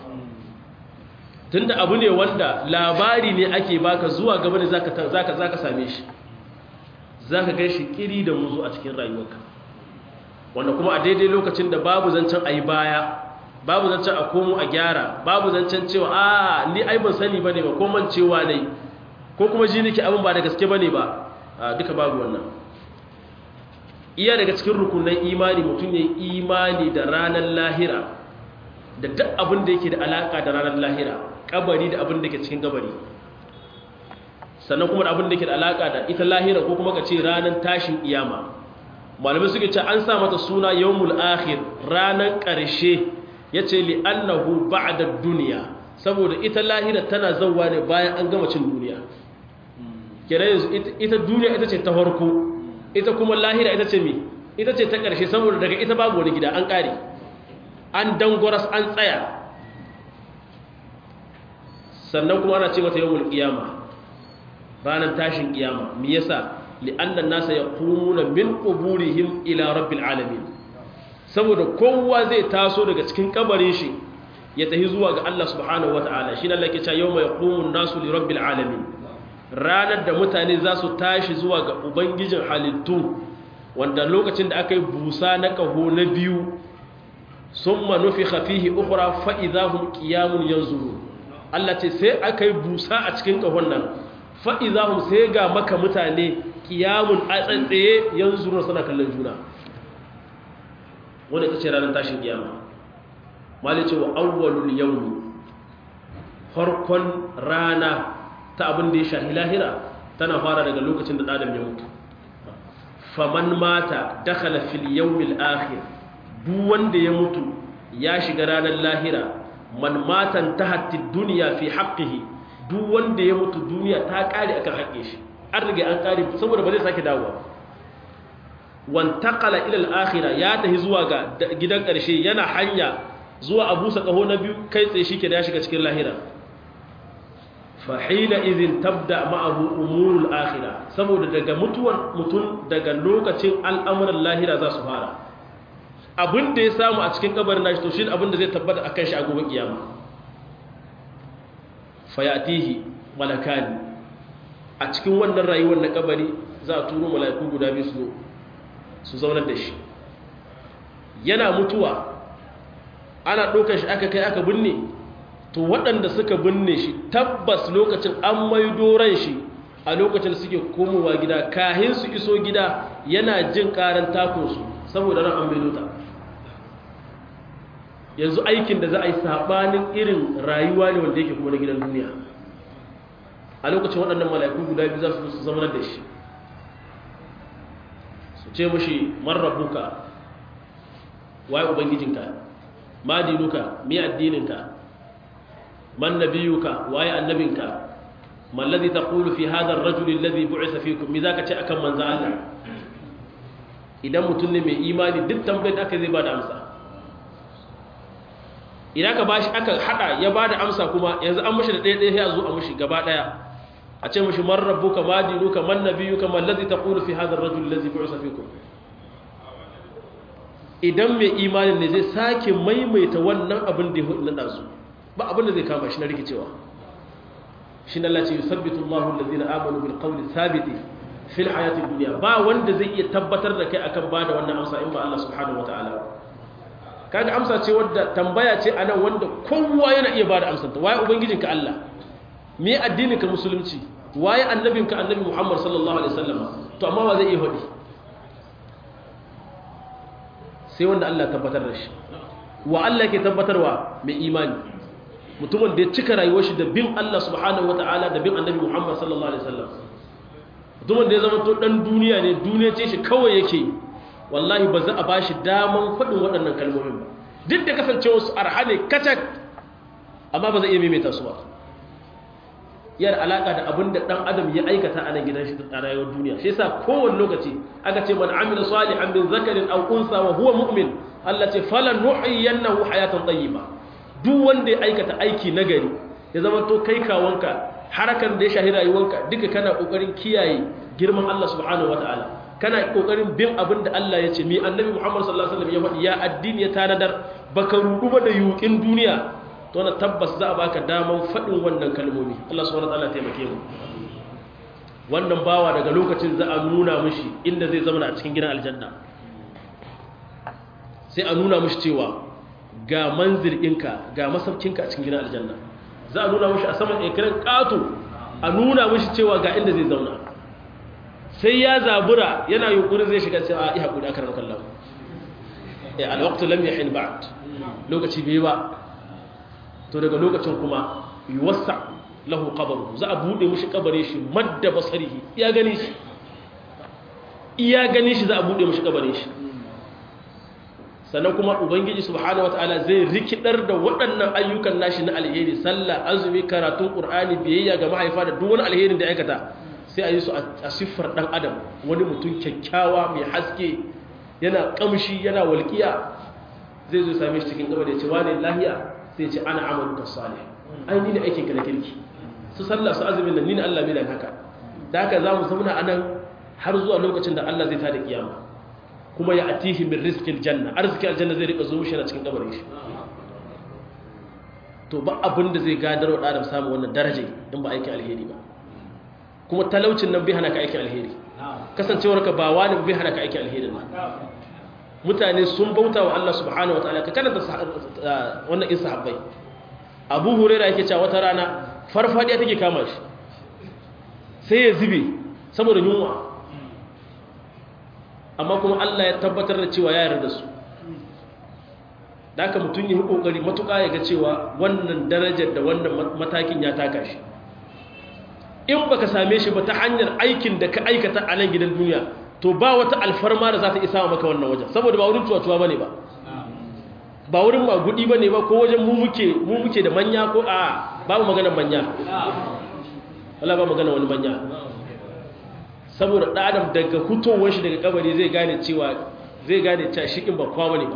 tunda abu ne wanda labari ne ake baka zuwa gaba ne zaka zaka zaka same shi zaka ga shi kiri da muzu a cikin rayuwarka wanda kuma a daidai lokacin da babu zancen ayi baya babu zancen a komo a gyara babu zancen cewa a ni ai ban sani bane ba ko man cewa ne ko kuma ji nake abin ba da gaske bane ba duka babu wannan iya daga cikin rukunan imani mutum ne imani da ranar lahira da duk abin da yake da alaka da ranar lahira kabari da abin da ke cikin kabari sannan kuma da abin da ke da alaka da ita lahira ko kuma ka ce ranar tashin iyama malamai suke ce an sa mata suna yawmul akhir ranar ƙarshe yace li annahu ba'da dunya saboda ita lahira tana zawwa ne bayan an gama cin duniya kira yanzu ita duniya ita ce ta farko ita kuma lahira ita ce me ita ce ta ƙarshe saboda daga ita babu wani gida an ƙare an dangwaras an tsaya sannan kuma ana ce mata yawmul qiyama ranar tashin kiyama me yasa li'anna an-nasa yaqumuna min quburihim ila rabbil alamin saboda kowa zai taso daga cikin kabarin shi ya tafi zuwa ga Allah subhanahu wataala shine Allah ke cewa yawma yaqumu an-nasu li rabbil alamin ranar da mutane za su tashi zuwa ga ubangijin halittu wanda lokacin da aka yi busa na kaho na biyu summa nufikha fihi ukhra fa idahum qiyamun yanzurun Allah ce sai aka yi busa a cikin kahon nan fa idahum sai ga maka mutane qiyamun a tsantsaye yanzurun suna kallon juna wanda ta ce ranar tashin kiyama mali ce wa awwalul yawmi farkon rana ta abin da ya shahi lahira tana fara daga lokacin da adam ya mutu faman mata dakhala fil yawmil akhir duk wanda ya mutu ya shiga ranar lahira man matan tahatti dunya fi haqqihi duk wanda ya mutu duniya ta kare akan haƙƙin shi an riga an kare saboda ba zai sake dawowa wantakala ilal akhira ya tahi zuwa ga gidan ƙarshe yana hanya zuwa abu kaho na biyu kai tsaye shi ke da ya shiga cikin lahira fahila izin tabda ma'ahu umurul akhira saboda daga mutuwar mutum daga lokacin al'amuran lahira za su fara abin da ya samu a cikin kabarin nashi to shi abin da zai tabbata a kan shi a gobe kiyama fayatihi malakani a cikin wannan rayuwar na kabari za a turo mala'iku guda biyu su su zaunar da shi yana mutuwa ana ɗaukar shi aka kai aka binne to waɗanda suka binne shi tabbas lokacin an maido ran shi a lokacin suke komowa gida kahin su iso gida yana jin ƙaran takunsu saboda ran an maido ta yanzu aikin da za a yi saɓanin irin rayuwa ne wanda yake kuma na gidan duniya a lokacin waɗannan mala'iku guda biyu za su zamanar da shi ce mushi marrabuka waye ubangijinka ma dinuka mi addininka man nabiyuka waye annabinka man ladhi taqulu fi hadha ar-rajul alladhi bu'itha fikum mi zaka ce akan manzo Allah idan mutum ne mai imani duk tambayar aka zai bada amsa idan ka bashi aka hada ya bada amsa kuma yanzu an mushi da ɗaya ɗaya ya zo a mushi gaba ɗaya a ce mashi man rabbuka ma dinuka man nabiyuka man ladhi taqulu fi hadha ar-rajul alladhi bu'itha fikum idan mai imanin ne zai sake maimaita wannan abin da ya hudu na su ba abin da zai kama shi na rikicewa shi na Allah ce yusabbitu Allahu allazina amanu bil qawli thabiti fil hayati dunya ba wanda zai iya tabbatar da kai akan bada wannan amsa in ba Allah subhanahu wataala kaga amsa ce wadda tambaya ce anan wanda kowa yana iya bada amsar ta waye ubangijinka Allah me addininka musulunci waye annabinka annabi Muhammad sallallahu alaihi wasallam to amma ba zai iya hodi sai wanda Allah tabbatar da shi wa Allah ke tabbatarwa mai imani mutumin da ya cika rayuwar shi da bin Allah subhanahu wataala da bin annabi Muhammad sallallahu alaihi wasallam mutumin da ya zama to dan duniya ne duniya ce shi kawai yake wallahi ba za a bashi daman faɗin waɗannan kalmomin ba duk da kasancewa su arha ne kacak amma ba zai iya maimaita su ba yana alaka da abin da dan adam ya aikata a nan gidan shi a rayuwar duniya shi yasa kowane lokaci aka ce man amila salihan min zakarin aw unsa wa huwa mu'min Allah ce falan nuhyiyannahu hayatan tayyiba duk wanda ya aikata aiki nagari ya zama to kai kawanka harakan da ya shahi rayuwanka duka kana kokarin kiyaye girman Allah subhanahu wataala kana kokarin bin abin da Allah ya ce mi annabi Muhammad sallallahu alaihi wasallam ya faɗi ya addini ya tanadar baka rudu ba da yukin duniya to na tabbas za a baka daman faɗin wannan kalmomi Allah subhanahu wataala taimake mu wannan bawa daga lokacin za a nuna mishi inda zai zama a cikin gidan aljanna sai a nuna mishi cewa ga manzil ɗinka ga masaukinka a cikin gidan aljanna za a nuna mishi a saman ekiran ƙato a nuna mishi cewa ga inda zai zauna sai ya zabura yana yunkurin zai shiga cewa a iya haƙuri aka ranar kallon ya alwaktu lam yahin ba'd lokaci bai ba to daga lokacin kuma yuwassa lahu qabru za a bude mishi kabare shi madda basarihi iya gani shi iya gani shi za a bude mishi kabare shi sannan kuma ubangiji subhanahu wataala zai rikidar da waɗannan ayyukan nashi na alheri sallah azumi karatun qur'ani biyayya ga mahaifa da duk wani alherin da aikata sai a yi su a siffar dan adam wani mutum kyakkyawa mai haske yana kamshi yana walƙiya zai zo same shi cikin gaba da ya ce wane lahiya sai ce ana amaluka salih ai ni ne aikin ka na kirki su sallah su azumin nan ni ne Allah mai haka da haka za mu zauna anan har zuwa lokacin da Allah zai tada kiyama kuma ya atihi min rizqil janna arzikin aljanna zai rika zo mishi na cikin kabarin shi to ba abin da zai gadar wa adam samu wannan daraja in ba aikin alheri ba kuma talaucin nan bai hana ka aikin alheri kasancewar ka ba wani bai hana ka aikin alheri ba mutane sun bauta wa Allah subhanahu wataala ka karanta wannan in sahabbai Abu Hurairah yake cewa wata rana farfadiya take kama shi sai ya zube saboda yunwa amma kuma Allah ya tabbatar da cewa ya yarda da su da haka mutum yi kokari matuƙa ya ga cewa wannan darajar da wannan matakin ya taka shi in baka same shi ba ta hanyar aikin da ka aikata a nan gidan duniya to ba wata alfarma da za ta isa maka wannan wajen saboda ba wurin cuwa-cuwa ba ne ba ba wurin magudi ba ne ba ko wajen mu muke da manya ko a babu maganar manya wala ba magana wani manya saboda ɗadam daga hutowar shi daga kabari zai gane cewa zai gane cewa shikin ba kwa ne ba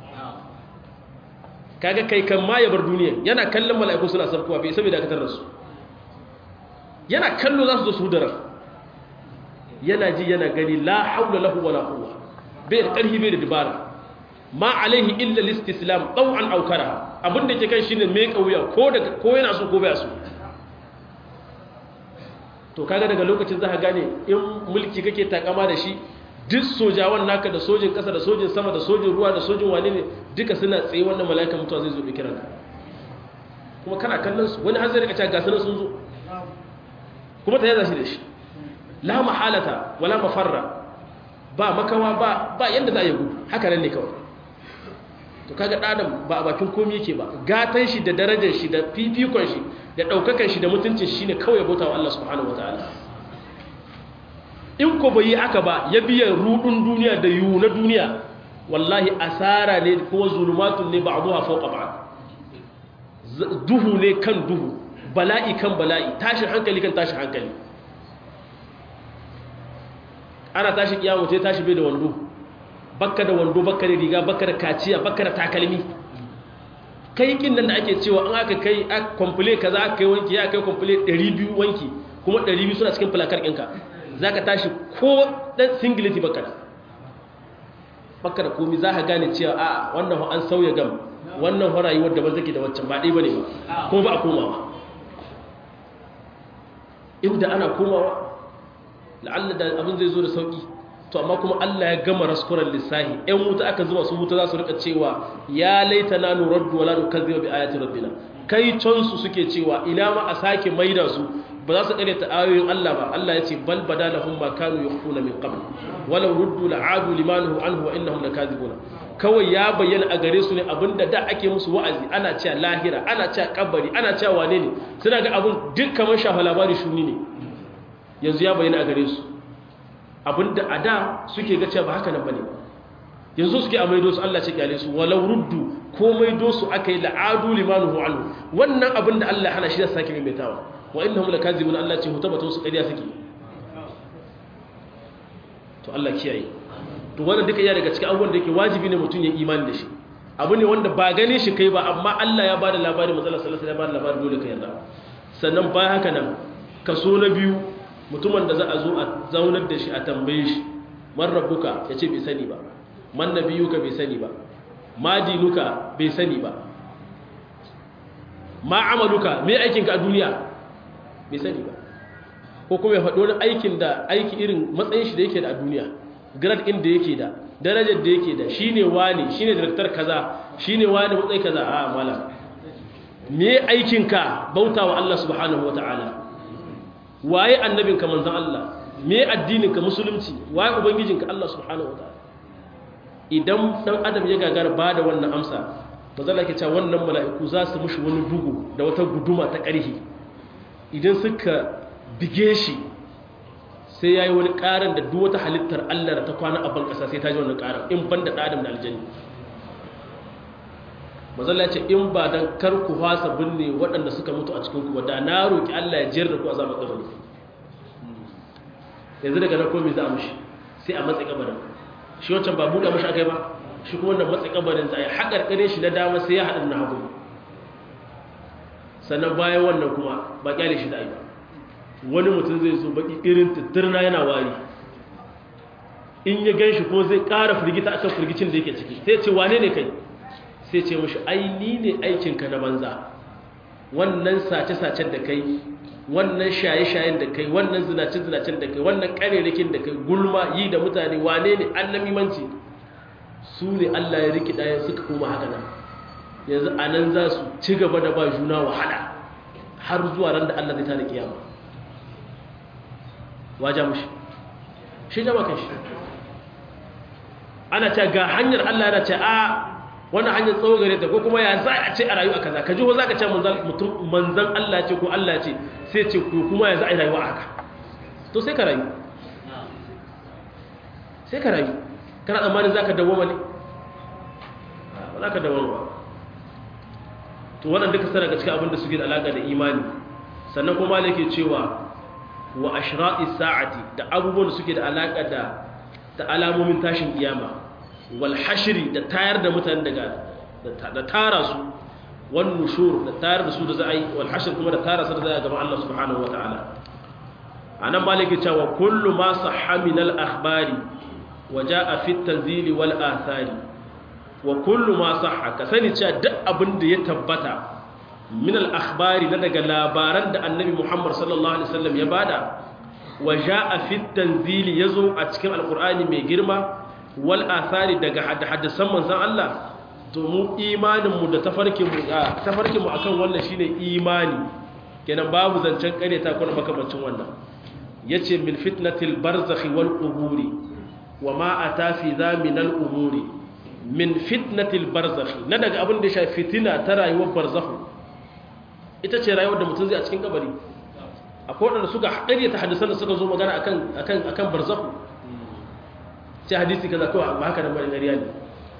kaga kai kan ma ya bar duniya yana kallon mala'iku suna sarkuwa bai saboda dakatar da su yana kallo za su zo su hudara yana ji yana gani la haula lahu wala quwwa bai da karhi bai da dibara ma alaihi illa listislam taw'an aw karaha abinda yake kai shine mai kauya ko daga ko yana so ko bai so to kaga daga lokacin za ka gane in mulki kake takama da shi duk sojawan naka da sojin kasa da sojin sama da sojin ruwa da sojin wane ne duka suna tsaye wannan mala'ikan mutuwa zai zo da kiranka kuma kana kallon su wani hanzari ka ce ga sanan sun zo kuma ta yaza shi da shi la mahalata wala mafarra ba makawa ba ba yanda za a yi gudu haka nan ne kawai to kaga ɗadan ba a bakin komi yake ba gatan shi da darajar shi da fifikon shi da ɗaukakan shi da mutuncin shi ne kawai bauta wa Allah subhanahu wataala in ko bai yi haka ba ya biya rudun duniya da yiwu na duniya wallahi asara ne kuma zulumatun ne ba'duha fawqa ba'd duhu ne kan duhu bala'i kan bala'i tashin hankali kan tashin hankali ana tashi kiyamu sai tashi bai da wando bakka da wando bakka da riga bakka da kaciya bakka da takalmi kai kin nan da ake cewa an aka kai a komple kaza aka kai wanki ya kai komple 200 wanki kuma 200 suna cikin fulakar ɗinka zaka tashi ko dan singileti bakka da bakka da komai za ka gane cewa a wannan an sauya gam wannan ho rayuwar da ban take da waccan ba dai bane ba kuma ba a komawa inda ana komawa la'alla da abin zai zo da sauki to amma kuma Allah ya gama raskuran lissahi ɗan wuta aka zuba su wuta za su rika cewa ya laita na nuraddu wala nukazziba bi ayati rabbina kai can su suke cewa ina ma a sake maida su ba za su kare ta ayoyin Allah ba Allah ya ce bal badalahum ma kanu yakhfuna min qabl walau ruddu la'adu limanuhu anhu wa innahum lakazibuna kawai ya bayyana a gare su ne abinda da ake musu wa'azi ana cewa lahira ana cewa kabari ana cewa wane ne suna ga abin duk kamar shafa labari shuni ne yanzu ya bayyana a gare su abinda a da suke ga cewa ba haka nan bane yanzu suke a maido su Allah ce kyale su walau ruddu ko maido su aka yi la'adu limanuhu anhu wannan abinda Allah hana shi da sake maimaitawa wa innahum lakazibun Allah ce hutabatun su ƙarya suke to Allah kiyaye to wannan duka iya daga cikin abubuwan da yake wajibi ne mutum ya imani da shi abu ne wanda ba gane shi kai ba amma Allah ya bada labari manzala sallallahu alaihi wasallam ya bada labari dole ka yarda sannan bayan haka nan kaso na biyu mutumin da za a zo a zaunar da shi a tambaye shi man rabbuka ya ce bai sani ba man nabiyuka bai sani ba ma dinuka bai sani ba ma amaluka me aikinka a duniya bai sani ba ko kuma ya faɗo wani aikin da aiki irin matsayin shi da yake da a duniya grad ɗin da yake da darajar da yake da shine wani shine director kaza shine wani matsayi kaza a mala me aikinka bautawa Allah subhanahu wataala waye annabinka manzon Allah me addininka musulunci waye ubangijinka Allah subhanahu wataala idan dan adam ya gagara bada wannan amsa bazalla ke cewa wannan mala'iku za su mushi wani bugu da wata guduma ta ƙarhi idan suka bige shi sai yayi wani ƙaran da duk wata halittar Allah da ta kwana a ban ƙasa sai ta ji wannan ƙaran in banda da adam da aljanni mazalla ce in ba dan kar ku fasa binne waɗanda suka mutu a cikin ku ba da na roki Allah ya jiyar da ku azaba kabari yanzu daga nan komai za a mushi sai a matsayi kabarin shi wancan ba buɗe mashi akai ba shi kuma wannan matsayi kabarin za a yi haƙarƙare shi na dama sai ya haɗa na hagu sannan bayan wannan kuma ba ƙyale shi da ba wani mutum zai zo baƙi irin tattirna yana wari in ya gan shi kuma zai ƙara firgita akan firgicin da yake ciki sai ce wane ne kai sai ce mashi ai ni ne aikinka na banza wannan sace-sacen da kai wannan shaye-shayen da kai wannan zinace-zinacen da kai wannan ƙarerakin da kai gulma yi da mutane wane ne an namimanci su ne allah ya rikida ya suka koma haka nan yanzu a nan za su ci gaba da ba juna wahala har zuwa ran da allah zai tada kiyama waja mushi shi jama kan shi ana ce ga hanyar allah yana ce a wannan hanyar tsawo gare ta ko kuma ya za a ce a rayu a kaza ka ji ko za ka ce mutum manzan Allah ce ko Allah ce sai ce ko kuma ya za a yi rayuwa haka to sai ka rayu sai ka rayu kana tsammanin za ka dawoma ne ba za ka dawoma ba to wannan duka sana ga cikin abin da suke da alaƙa da imani sannan kuma da ke cewa wa ashra'i sa'ati da abubuwan da suke da alaƙa da da alamomin tashin kiyama walhashiri da tayar da mutane daga da tara su wan nushur da tayar da su da za a yi walhashir kuma da tara su da za a gaba Allah subhanahu wa ta'ala a nan maliki cewa kullu ma sahha min al-akhbari wa jaa fi tanzili wal athari wa kullu ma sahha ka sani cewa duk abin da ya tabbata min al-akhbari na daga labaran da annabi Muhammad sallallahu alaihi wasallam ya bada wa jaa fi tanzili yazo a cikin alqur'ani mai girma wal athari daga hadisan manzon Allah to mu imanin mu da tafarkin mu tafarkin mu akan wannan shine imani kenan babu zancen kare ta kuma makamancin wannan yace min fitnatil barzakh wal quburi wama ata fi zaminal umuri min fitnatil barzakh na daga abin da ya shafi fitina ta rayuwar barzakh ita ce rayuwar da mutum zai a cikin kabari akwai wanda suka haɗari ta hadisan da suka zo magana akan akan akan barzakh sai hadisi kaza kawai ba haka da bari ƙarya ne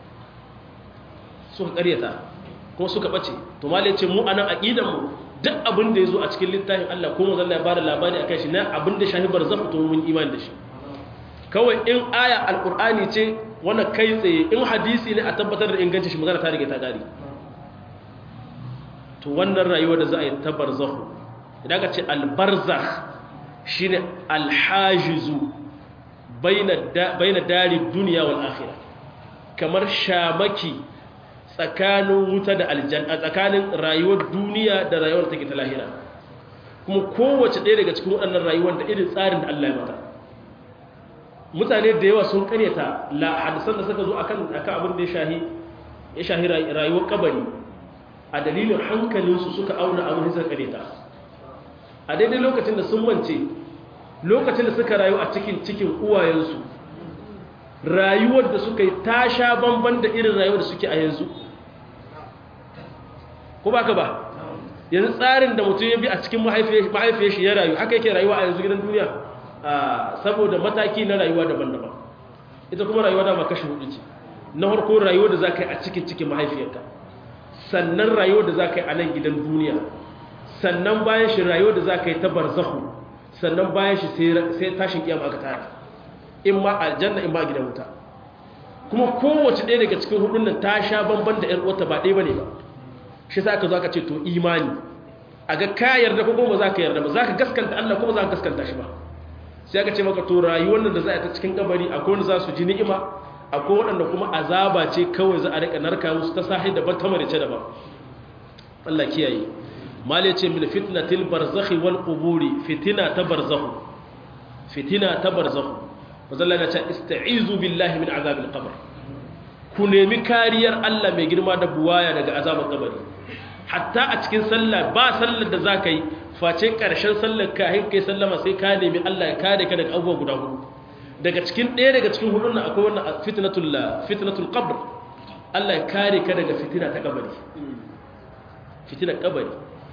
suka ƙaryata kuma suka ɓace to malai ce mu anan aqidan mu duk abin da yazo a cikin littafin Allah ko manzon Allah ya bada labari akan shi na abin da shahi barzakh to mun imani da shi kawai in aya alqur'ani ce wanda kai tsaye in hadisi ne a tabbatar da ingancin shi magana ta rige ta gari to wannan rayuwa da za a yi ta barzakh idan ka ce albarzakh shine alhajizu baina dari duniya wal akhira kamar shamaki tsakanin wuta da aljanna tsakanin rayuwar duniya da rayuwar take ta lahira kuma kowace ɗaya daga cikin waɗannan rayuwar da irin tsarin da Allah ya mata mutane da yawa sun karyata la hadisan da suka zo akan akan abin da ya shahi ya shahi rayuwar kabari a dalilin hankalinsu suka auna abin da suka karyata a daidai lokacin da sun mance lokacin da suka rayu a cikin cikin uwayensu rayuwar da suka yi ta sha bamban da irin rayuwar da suke a yanzu ko ba ka ba yanzu tsarin da mutum ya bi a cikin mahaifiyar shi ya rayu haka yake rayuwa a yanzu gidan duniya saboda mataki na rayuwa daban-daban ita kuma rayuwa da kashi hudu ce na harko rayuwar da za ka yi a cikin cikin mahaifiyarka sannan rayuwar da za ka yi a nan gidan duniya sannan bayan shi rayuwar da za ka yi ta barzahu sannan bayan shi sai tashin kiyama aka tara in ma aljanna in ma gidan wuta kuma kowace ɗaya daga cikin hudun nan ta sha bamban da ƴar uwarta ba ɗaya bane ba shi sa aka zo aka ce to imani a ga ka yarda ko kuma za ka yarda ba za ka gaskanta Allah kuma za ka gaskanta shi ba sai aka ce maka to rayuwar nan da za a ta cikin kabari akwai wanda za su ji ni'ima akwai waɗanda kuma azaba ce kawai za a rika narka musu ta sahi daban ta marice daban Allah kiyaye mali ce min fitnatil barzakhi wal quburi fitina ta barzakhu fitina ta barzakhu mazalla ya ce ista'izu billahi min azabil qabr ku nemi kariyar Allah mai girma da buwaya daga azabar kabari hatta a cikin sallah ba sallar da zaka yi face karshen sallar ka hin kai sallama sai ka nemi Allah ya kare ka daga abubuwa guda hudu daga cikin ɗaya daga cikin hudun nan akwai wannan fitnatul fitnatul qabr Allah ya kare ka daga fitina ta kabari fitinar kabari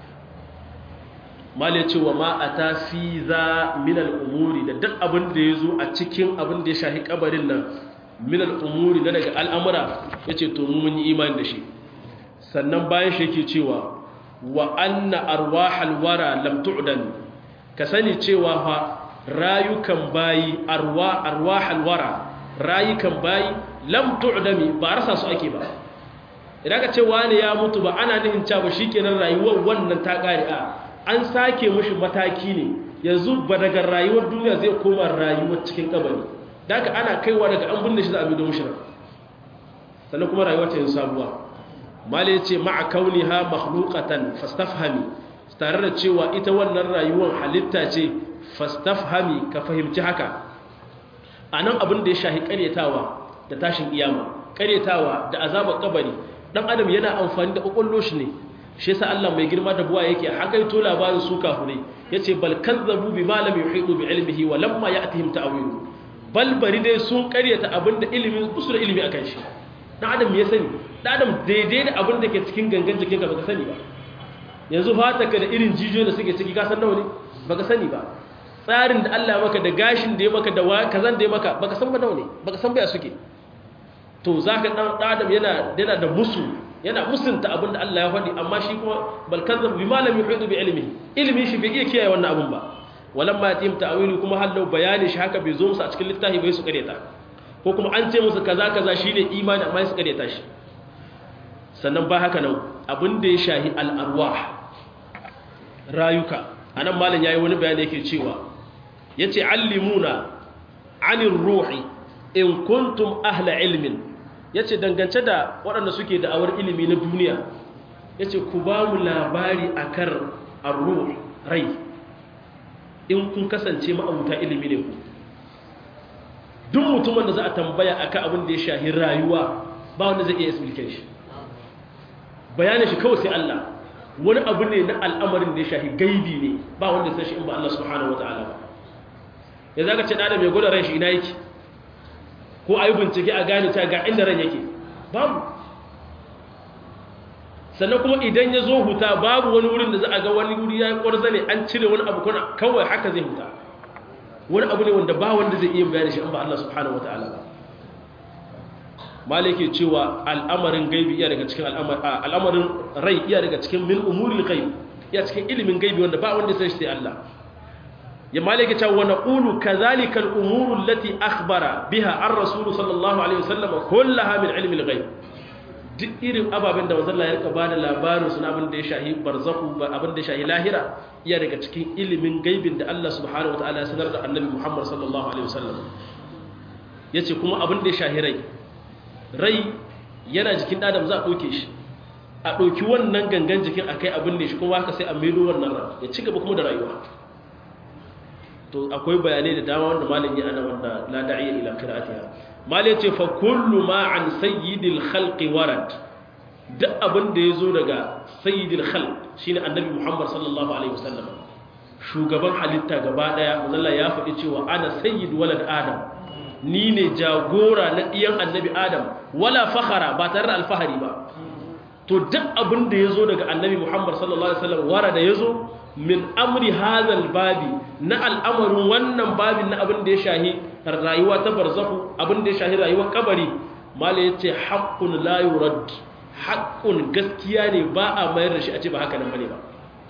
mal ya ce wa ma a ta fi za minal umuri da duk abin da ya zo a cikin abin da ya shahi kabarin nan minal umuri na daga al'amura ya ce to mun yi imani da shi sannan bayan shi yake cewa wa anna arwahal wara lam tu'dan ka sani cewa fa rayukan bayi arwa arwahal wara rayukan bayi lam tu'dami ba rasa su ake ba idan ka ce wani ya mutu ba ana nihin cewa shikenan rayuwar wannan ta kare a an sake mushi mataki ne yanzu ba daga rayuwar duniya zai koma rayuwar cikin kabari daga ana kaiwa daga an binne shi za a bido mushi sannan kuma rayuwar ta yin sabuwa mali ya ce ma'a kauniha makhluqatan fastafhami tare da cewa ita wannan rayuwar halitta ce fastafhami ka fahimci haka anan abin da ya shahi karyatawa da tashin iyama karyatawa da azabar kabari dan adam yana amfani da kokollo shi ne shi yasa Allah mai girma da buwa yake hakaito labarin su kafure yace bal kazzabu bima lam yuhitu bi ilmihi wa lamma ya'tihim ta'wilu bal bari dai sun karyata abinda ilimi kusu da ilimi akan shi dan adam ya sani dan adam daidai da abin da ke cikin gangan jikin ka baka sani ba yanzu fata ka da irin jijiyoyin da suke ciki ka san nawa ne baka sani ba tsarin da Allah maka da gashin da ya maka da kazan da ya maka baka san ba nawa ne baka san baya suke to zaka dan adam yana yana da musu yana musunta abin da Allah ya faɗi amma shi kuma balkazan bi malami hudu bi ilmi ilmi shi bai iya kiyaye wannan abin ba walan ma yatim ta'wilu kuma hallau bayani shi haka bai zo musu a cikin littafi bai su kareta ko kuma an ce musu kaza kaza shine imani amma su kareta shi sannan ba haka nan abin da ya shahi al-arwah rayuka anan malam yayi wani bayani yake cewa yace allimuna anir ruhi in kuntum ahla ilmin ya ce dangance da waɗanda suke da'awar ilimi na duniya ya ce ku ba mu labari a kan arruh rai in kun kasance ma'abuta ilimi ne ku duk mutumin da za a tambaya a kan abin da ya shahi rayuwa ba wanda zai iya explication shi bayanin shi kawai sai Allah wani abu ne na al'amarin da ya shahi gaibi ne ba wanda sai shi in ba Allah subhanahu wa ta'ala ba ya zaka ce da mai gwada ran shi ina yake ko a yi bincike a gane ta ga inda ran yake babu sannan kuma idan ya zo huta babu wani wurin da za a ga wani wuri ya yi ƙwarza ne an cire wani abu kuna kawai haka zai huta wani abu ne wanda ba wanda zai iya bayani shi an ba Allah subhanahu wata'ala ba malike cewa al'amarin gaibi iya daga cikin al'amarin rai iya daga cikin min umuril ghaib iya cikin ilimin gaibi wanda ba wanda sai shi Allah ya malike cewa wa naqulu kadhalika al-umuru allati akhbara biha ar-rasul sallallahu alaihi wasallam kullaha min ilmi al-ghaib duk irin ababen da manzon Allah ya rika bada labarin suna abin da ya shahi barzakhu abin da ya shahi lahira iya daga cikin ilimin gaibin da Allah subhanahu wataala ya sanar da annabi Muhammad sallallahu alaihi wasallam yace kuma abin da ya shahi rai rai yana jikin adam za a ɗauke shi a ɗauki wannan gangan jikin akai abin da shi kuma haka sai a maido wannan ran ya ci gaba kuma da rayuwa to akwai bayanai da dama wanda malam ya ana wanda la da'iya ila qira'atiha mal yace fa kullu ma an sayyidil khalqi warad duk abin da yazo daga sayyidil khalq shine annabi Muhammad sallallahu alaihi wasallam shugaban halitta gaba daya Allah ya faɗi cewa ana sayyid walad adam ni ne jagora na ɗiyan annabi adam wala fakhara ba tare da alfahari ba to duk abin da yazo daga annabi Muhammad sallallahu alaihi wasallam warada yazo min amri hazal babi na al'amarin wannan babin na abin da ya shahi rayuwa ta barzahu abin da ya shahi rayuwar kabari mala ya ce haƙƙun layurad haƙƙun gaskiya ne ba a mayar da shi a ce ba haka nan bane ba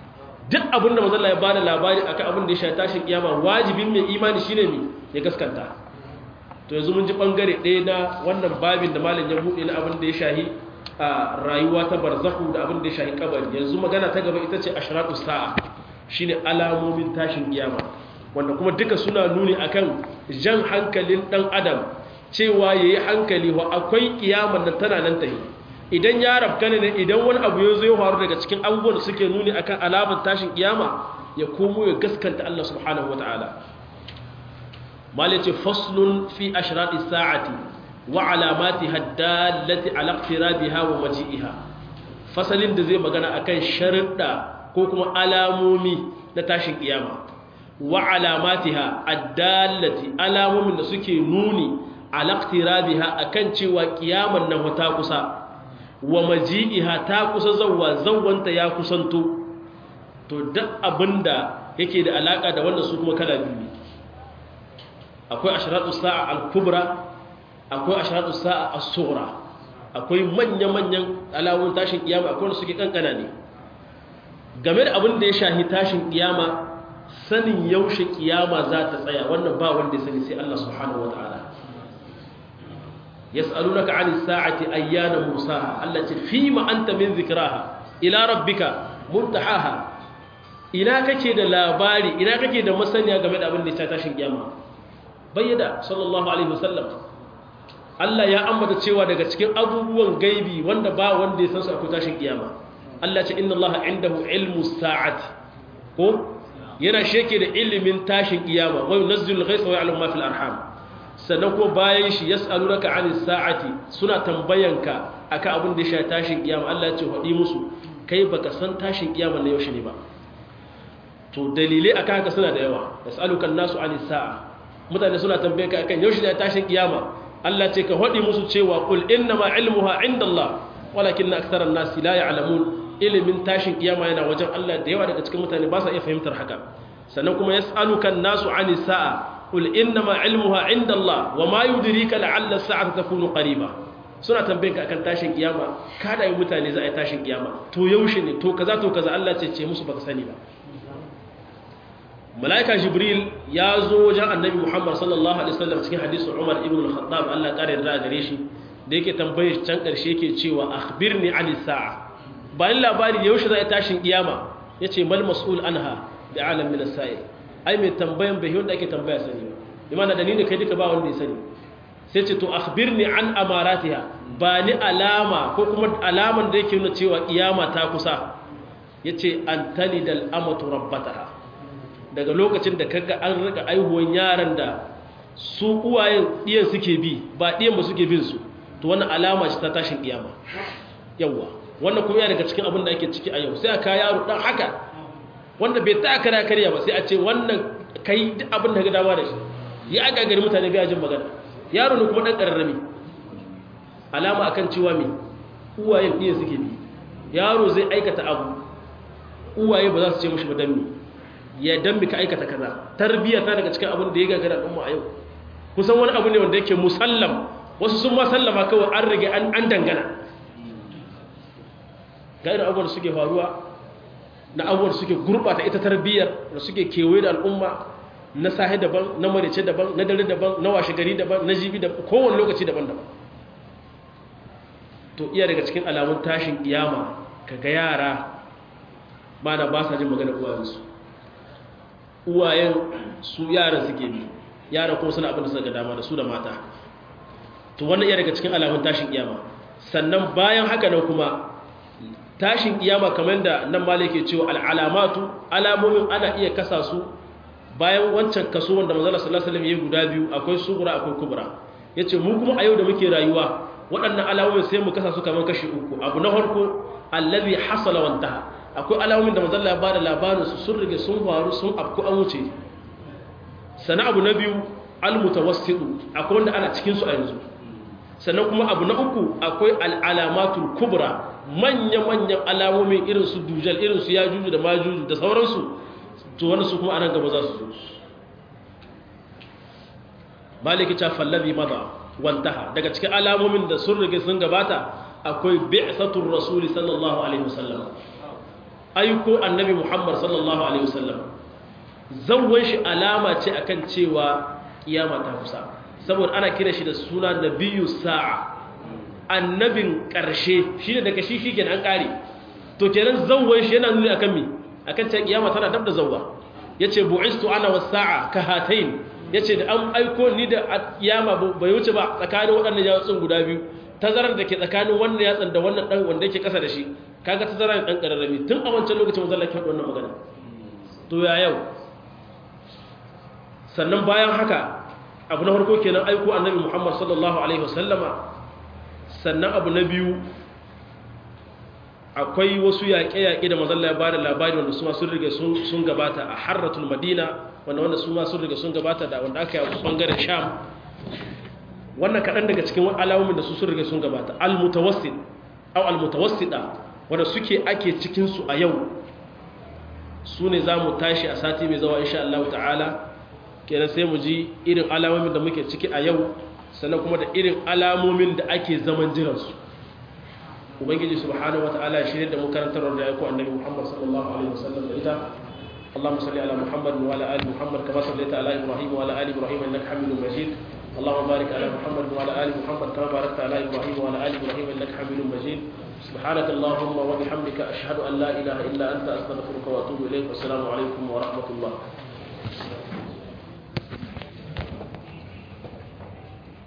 duk abinda mazalla ya bada labari akan abin da ya shafi tashin kiyama wajibin mai imani shine ne ya gaskanta to yanzu mun ji bangare ɗaya na wannan babin da malam ya buɗe na abin da ya shahi a rayuwa ta barzahu da abin da ya shahi kabari yanzu magana ta gaba ita ce ashratu sa'a shine alamomin tashin kiyama wanda kuma duka suna nuni akan jan hankalin dan adam cewa yayi hankali wa akwai kiyaman nan tana nan tahi idan ya rabka ne idan wani abu ya zo ya faru daga cikin abubuwan da suke nuni akan alamar tashin kiyama ya komo ya gaskanta Allah subhanahu wataala malace faslun fi ashrati sa'ati wa alamatiha dallati ala iqtirabiha wa maji'iha fasalin da zai magana akan sharuɗa ko kuma alamomi na tashin kiyama wa alamatiha addallati alamomin da suke nuni ala iqtirabiha akan cewa kiyaman nan ta kusa wa maji'iha ta kusa zawwa zawwanta ya kusanto to duk abinda yake da alaka da wannan su kuma kala biyu akwai ashratu sa'a al-kubra akwai ashratu sa'a as-sughra akwai manya-manyan alamun tashin kiyama akwai wanda suke kankana ne game da abin da ya shahi tashin kiyama sanin yaushe kiyama za ta tsaya wannan ba wanda ya sani sai Allah subhanahu wataala yas'alunaka 'anis sa'ati ayyana musaha Allah ce fima anta min zikraha ila rabbika muntahaha ina kake da labari ina kake da masaniya game da abin da ya tashin kiyama bayyada sallallahu alaihi wasallam Allah ya ambata cewa daga cikin abubuwan gaibi wanda ba wanda ya san su akwai tashin kiyama Allah ce inna Allah indahu ilmu sa'ati ko yana sheke da ilimin tashin kiyama wa yunzilu al-ghaytha wa ya'lamu ma fil arham sannan ko bayan shi yas'alunaka 'anis sa'ati suna tambayanka akan abin da ya shafi tashin kiyama Allah ya ce hadi musu kai baka san tashin kiyama ne yaushe ne ba to dalilai akan haka suna da yawa yas'aluka an-nasu 'anis sa'a mutane suna tambaye ka akan yaushe ne tashin kiyama Allah ce ka hadi musu cewa qul inna ma ilmuha 'inda Allah walakin aktharan nasi la ya'lamun ilimin tashin kiyama yana wajen Allah da yawa daga cikin mutane ba sa iya fahimtar haka sannan kuma yas'aluka an-nasu 'anis sa'a qul inna ma ilmuha 'inda Allah wa ma yudrika la'alla as-sa'ata takunu qariba suna tambaye ka akan tashin kiyama kada yi mutane za a yi tashin kiyama to yaushe ne to kaza to kaza Allah ce ce musu baka sani ba mala'ika jibril ya zo wajen annabi muhammad sallallahu alaihi wasallam cikin hadisin umar ibn al-khattab Allah kare da gare shi da yake tambaye shi can karshe yake cewa akhbirni an sa'a bayan labari yaushe za a tashin kiyama yace mal mas'ul anha bi alam min as-sa'il ai mai tambayan bai wanda ake tambaya sani bi mana da ni ne kai duka ba wanda ya sani sai ce to akhbirni an amaratiha ba ni alama ko kuma alaman da yake nuna cewa kiyama ta kusa yace an talidal amatu rabbataha daga lokacin da kaga an rika aihuwan yaran da su uwayen ɗiyan suke bi ba ɗiyan ba suke bin su to wannan alama ce ta tashin kiyama yawa wannan kuma yana daga cikin abin da ake ciki a yau sai a kaya yaro dan haka wanda bai ta kara karya ba sai a ce wannan kai duk abin da ga dama da shi ya aga gari mutane bai jin magana yaro ne kuma dan kararrami alama akan cewa me uwayen ɗiyan suke bi yaro zai aikata abu uwaye ba za su ce mishi ba dan me ya dambi ka aikata kaza tarbiyya ta daga cikin abin da ya gagara ɗin a yau kusan wani abu ne wanda yake musallam wasu sun ma sallama kawai an rage an dangana ga irin abubuwan da suke faruwa na abubuwan da suke gurɓata ita tarbiyyar da suke kewaye da al'umma na sahi daban na marice daban na dare daban na washe gari daban na jibi da kowane lokaci daban daban to iya daga cikin alamun tashin kiyama kaga yara ba na ba sa jin magana uwayensu uwayen su yaran suke bi yaran kuma suna abin da suka dama da su da mata to wannan iya daga cikin alamun tashin kiyama sannan bayan haka nan kuma tashin kiyama kamar da nan malai ke cewa al'alamatu alamomin ana iya kasa su bayan wancan kaso wanda manzala sallallahu alaihi wasallam ya guda biyu akwai sugura akwai kubra yace mu kuma a yau da muke rayuwa waɗannan alamomin sai mu kasa su kamar kashi uku abu na farko allazi hasala wantaha akwai alamomin da manzalla ya bada labarin su sun rige sun faru sun afku an wuce sana abu na biyu almutawassitu akwai wanda ana cikin su a yanzu sannan kuma abu na uku akwai al'alamatul kubra manya-manyan alamomin irin su dujal irin su yajuju da majuju da sauransu to wani su kuma anan gaba za su zo maliki ta fallabi maza wantaha daga cikin alamomin da sun rige sun gabata akwai bi'satul rasuli sallallahu alaihi wasallam aiko annabi Muhammad sallallahu alaihi wasallam zawwan shi alama ce akan cewa kiyama ta kusa saboda ana kira shi da suna nabiyyu sa'a annabin karshe shine daga shi shikenan an kare to kenan zawwan shi yana nuni akan me akan cewa kiyama tana dab da zawwa yace bu'istu ana was sa'a ka hatayn yace da an aiko ni da kiyama bai wuce ba tsakanin waɗannan yatsun guda biyu tazarar da ke tsakanin wannan yatsan da wannan dan wanda yake kasa da shi kaga tazarar dan kararrami tun a wancan lokacin manzon Allah ke wannan magana to ya yau sannan bayan haka abu na farko kenan aiko annabi Muhammad sallallahu alaihi wasallama sannan abu na biyu akwai wasu yaƙe-yaƙe da manzon Allah ya bada labari wanda su ma sun riga sun gabata a harratul madina wanda wanda su ma sun riga sun gabata da wanda aka yi a bangaren sham wannan kaɗan daga cikin alamomin da su sun riga sun gabata al-mutawassit au al-mutawassida wanda suke ake cikin su a yau su ne za mu tashi a sati mai zawa insha Allah ta'ala kenan sai mu ji irin alamomin da muke ciki a yau sannan kuma da irin alamomin da ake zaman jiransu ubangiji subhanahu wata'ala ya shirye da mu karantar da ya ku annabi Muhammad sallallahu alaihi wasallam da ita اللهم صل على محمد وعلى ال محمد كما صليت على ابراهيم وعلى ال ابراهيم انك حميد مجيد اللهم بارك على محمد وعلى ال محمد كما باركت على ابراهيم وعلى ال ابراهيم انك حميد مجيد سبحانك اللهم وبحمدك اشهد ان لا اله الا انت استغفرك واتوب اليك والسلام عليكم ورحمه الله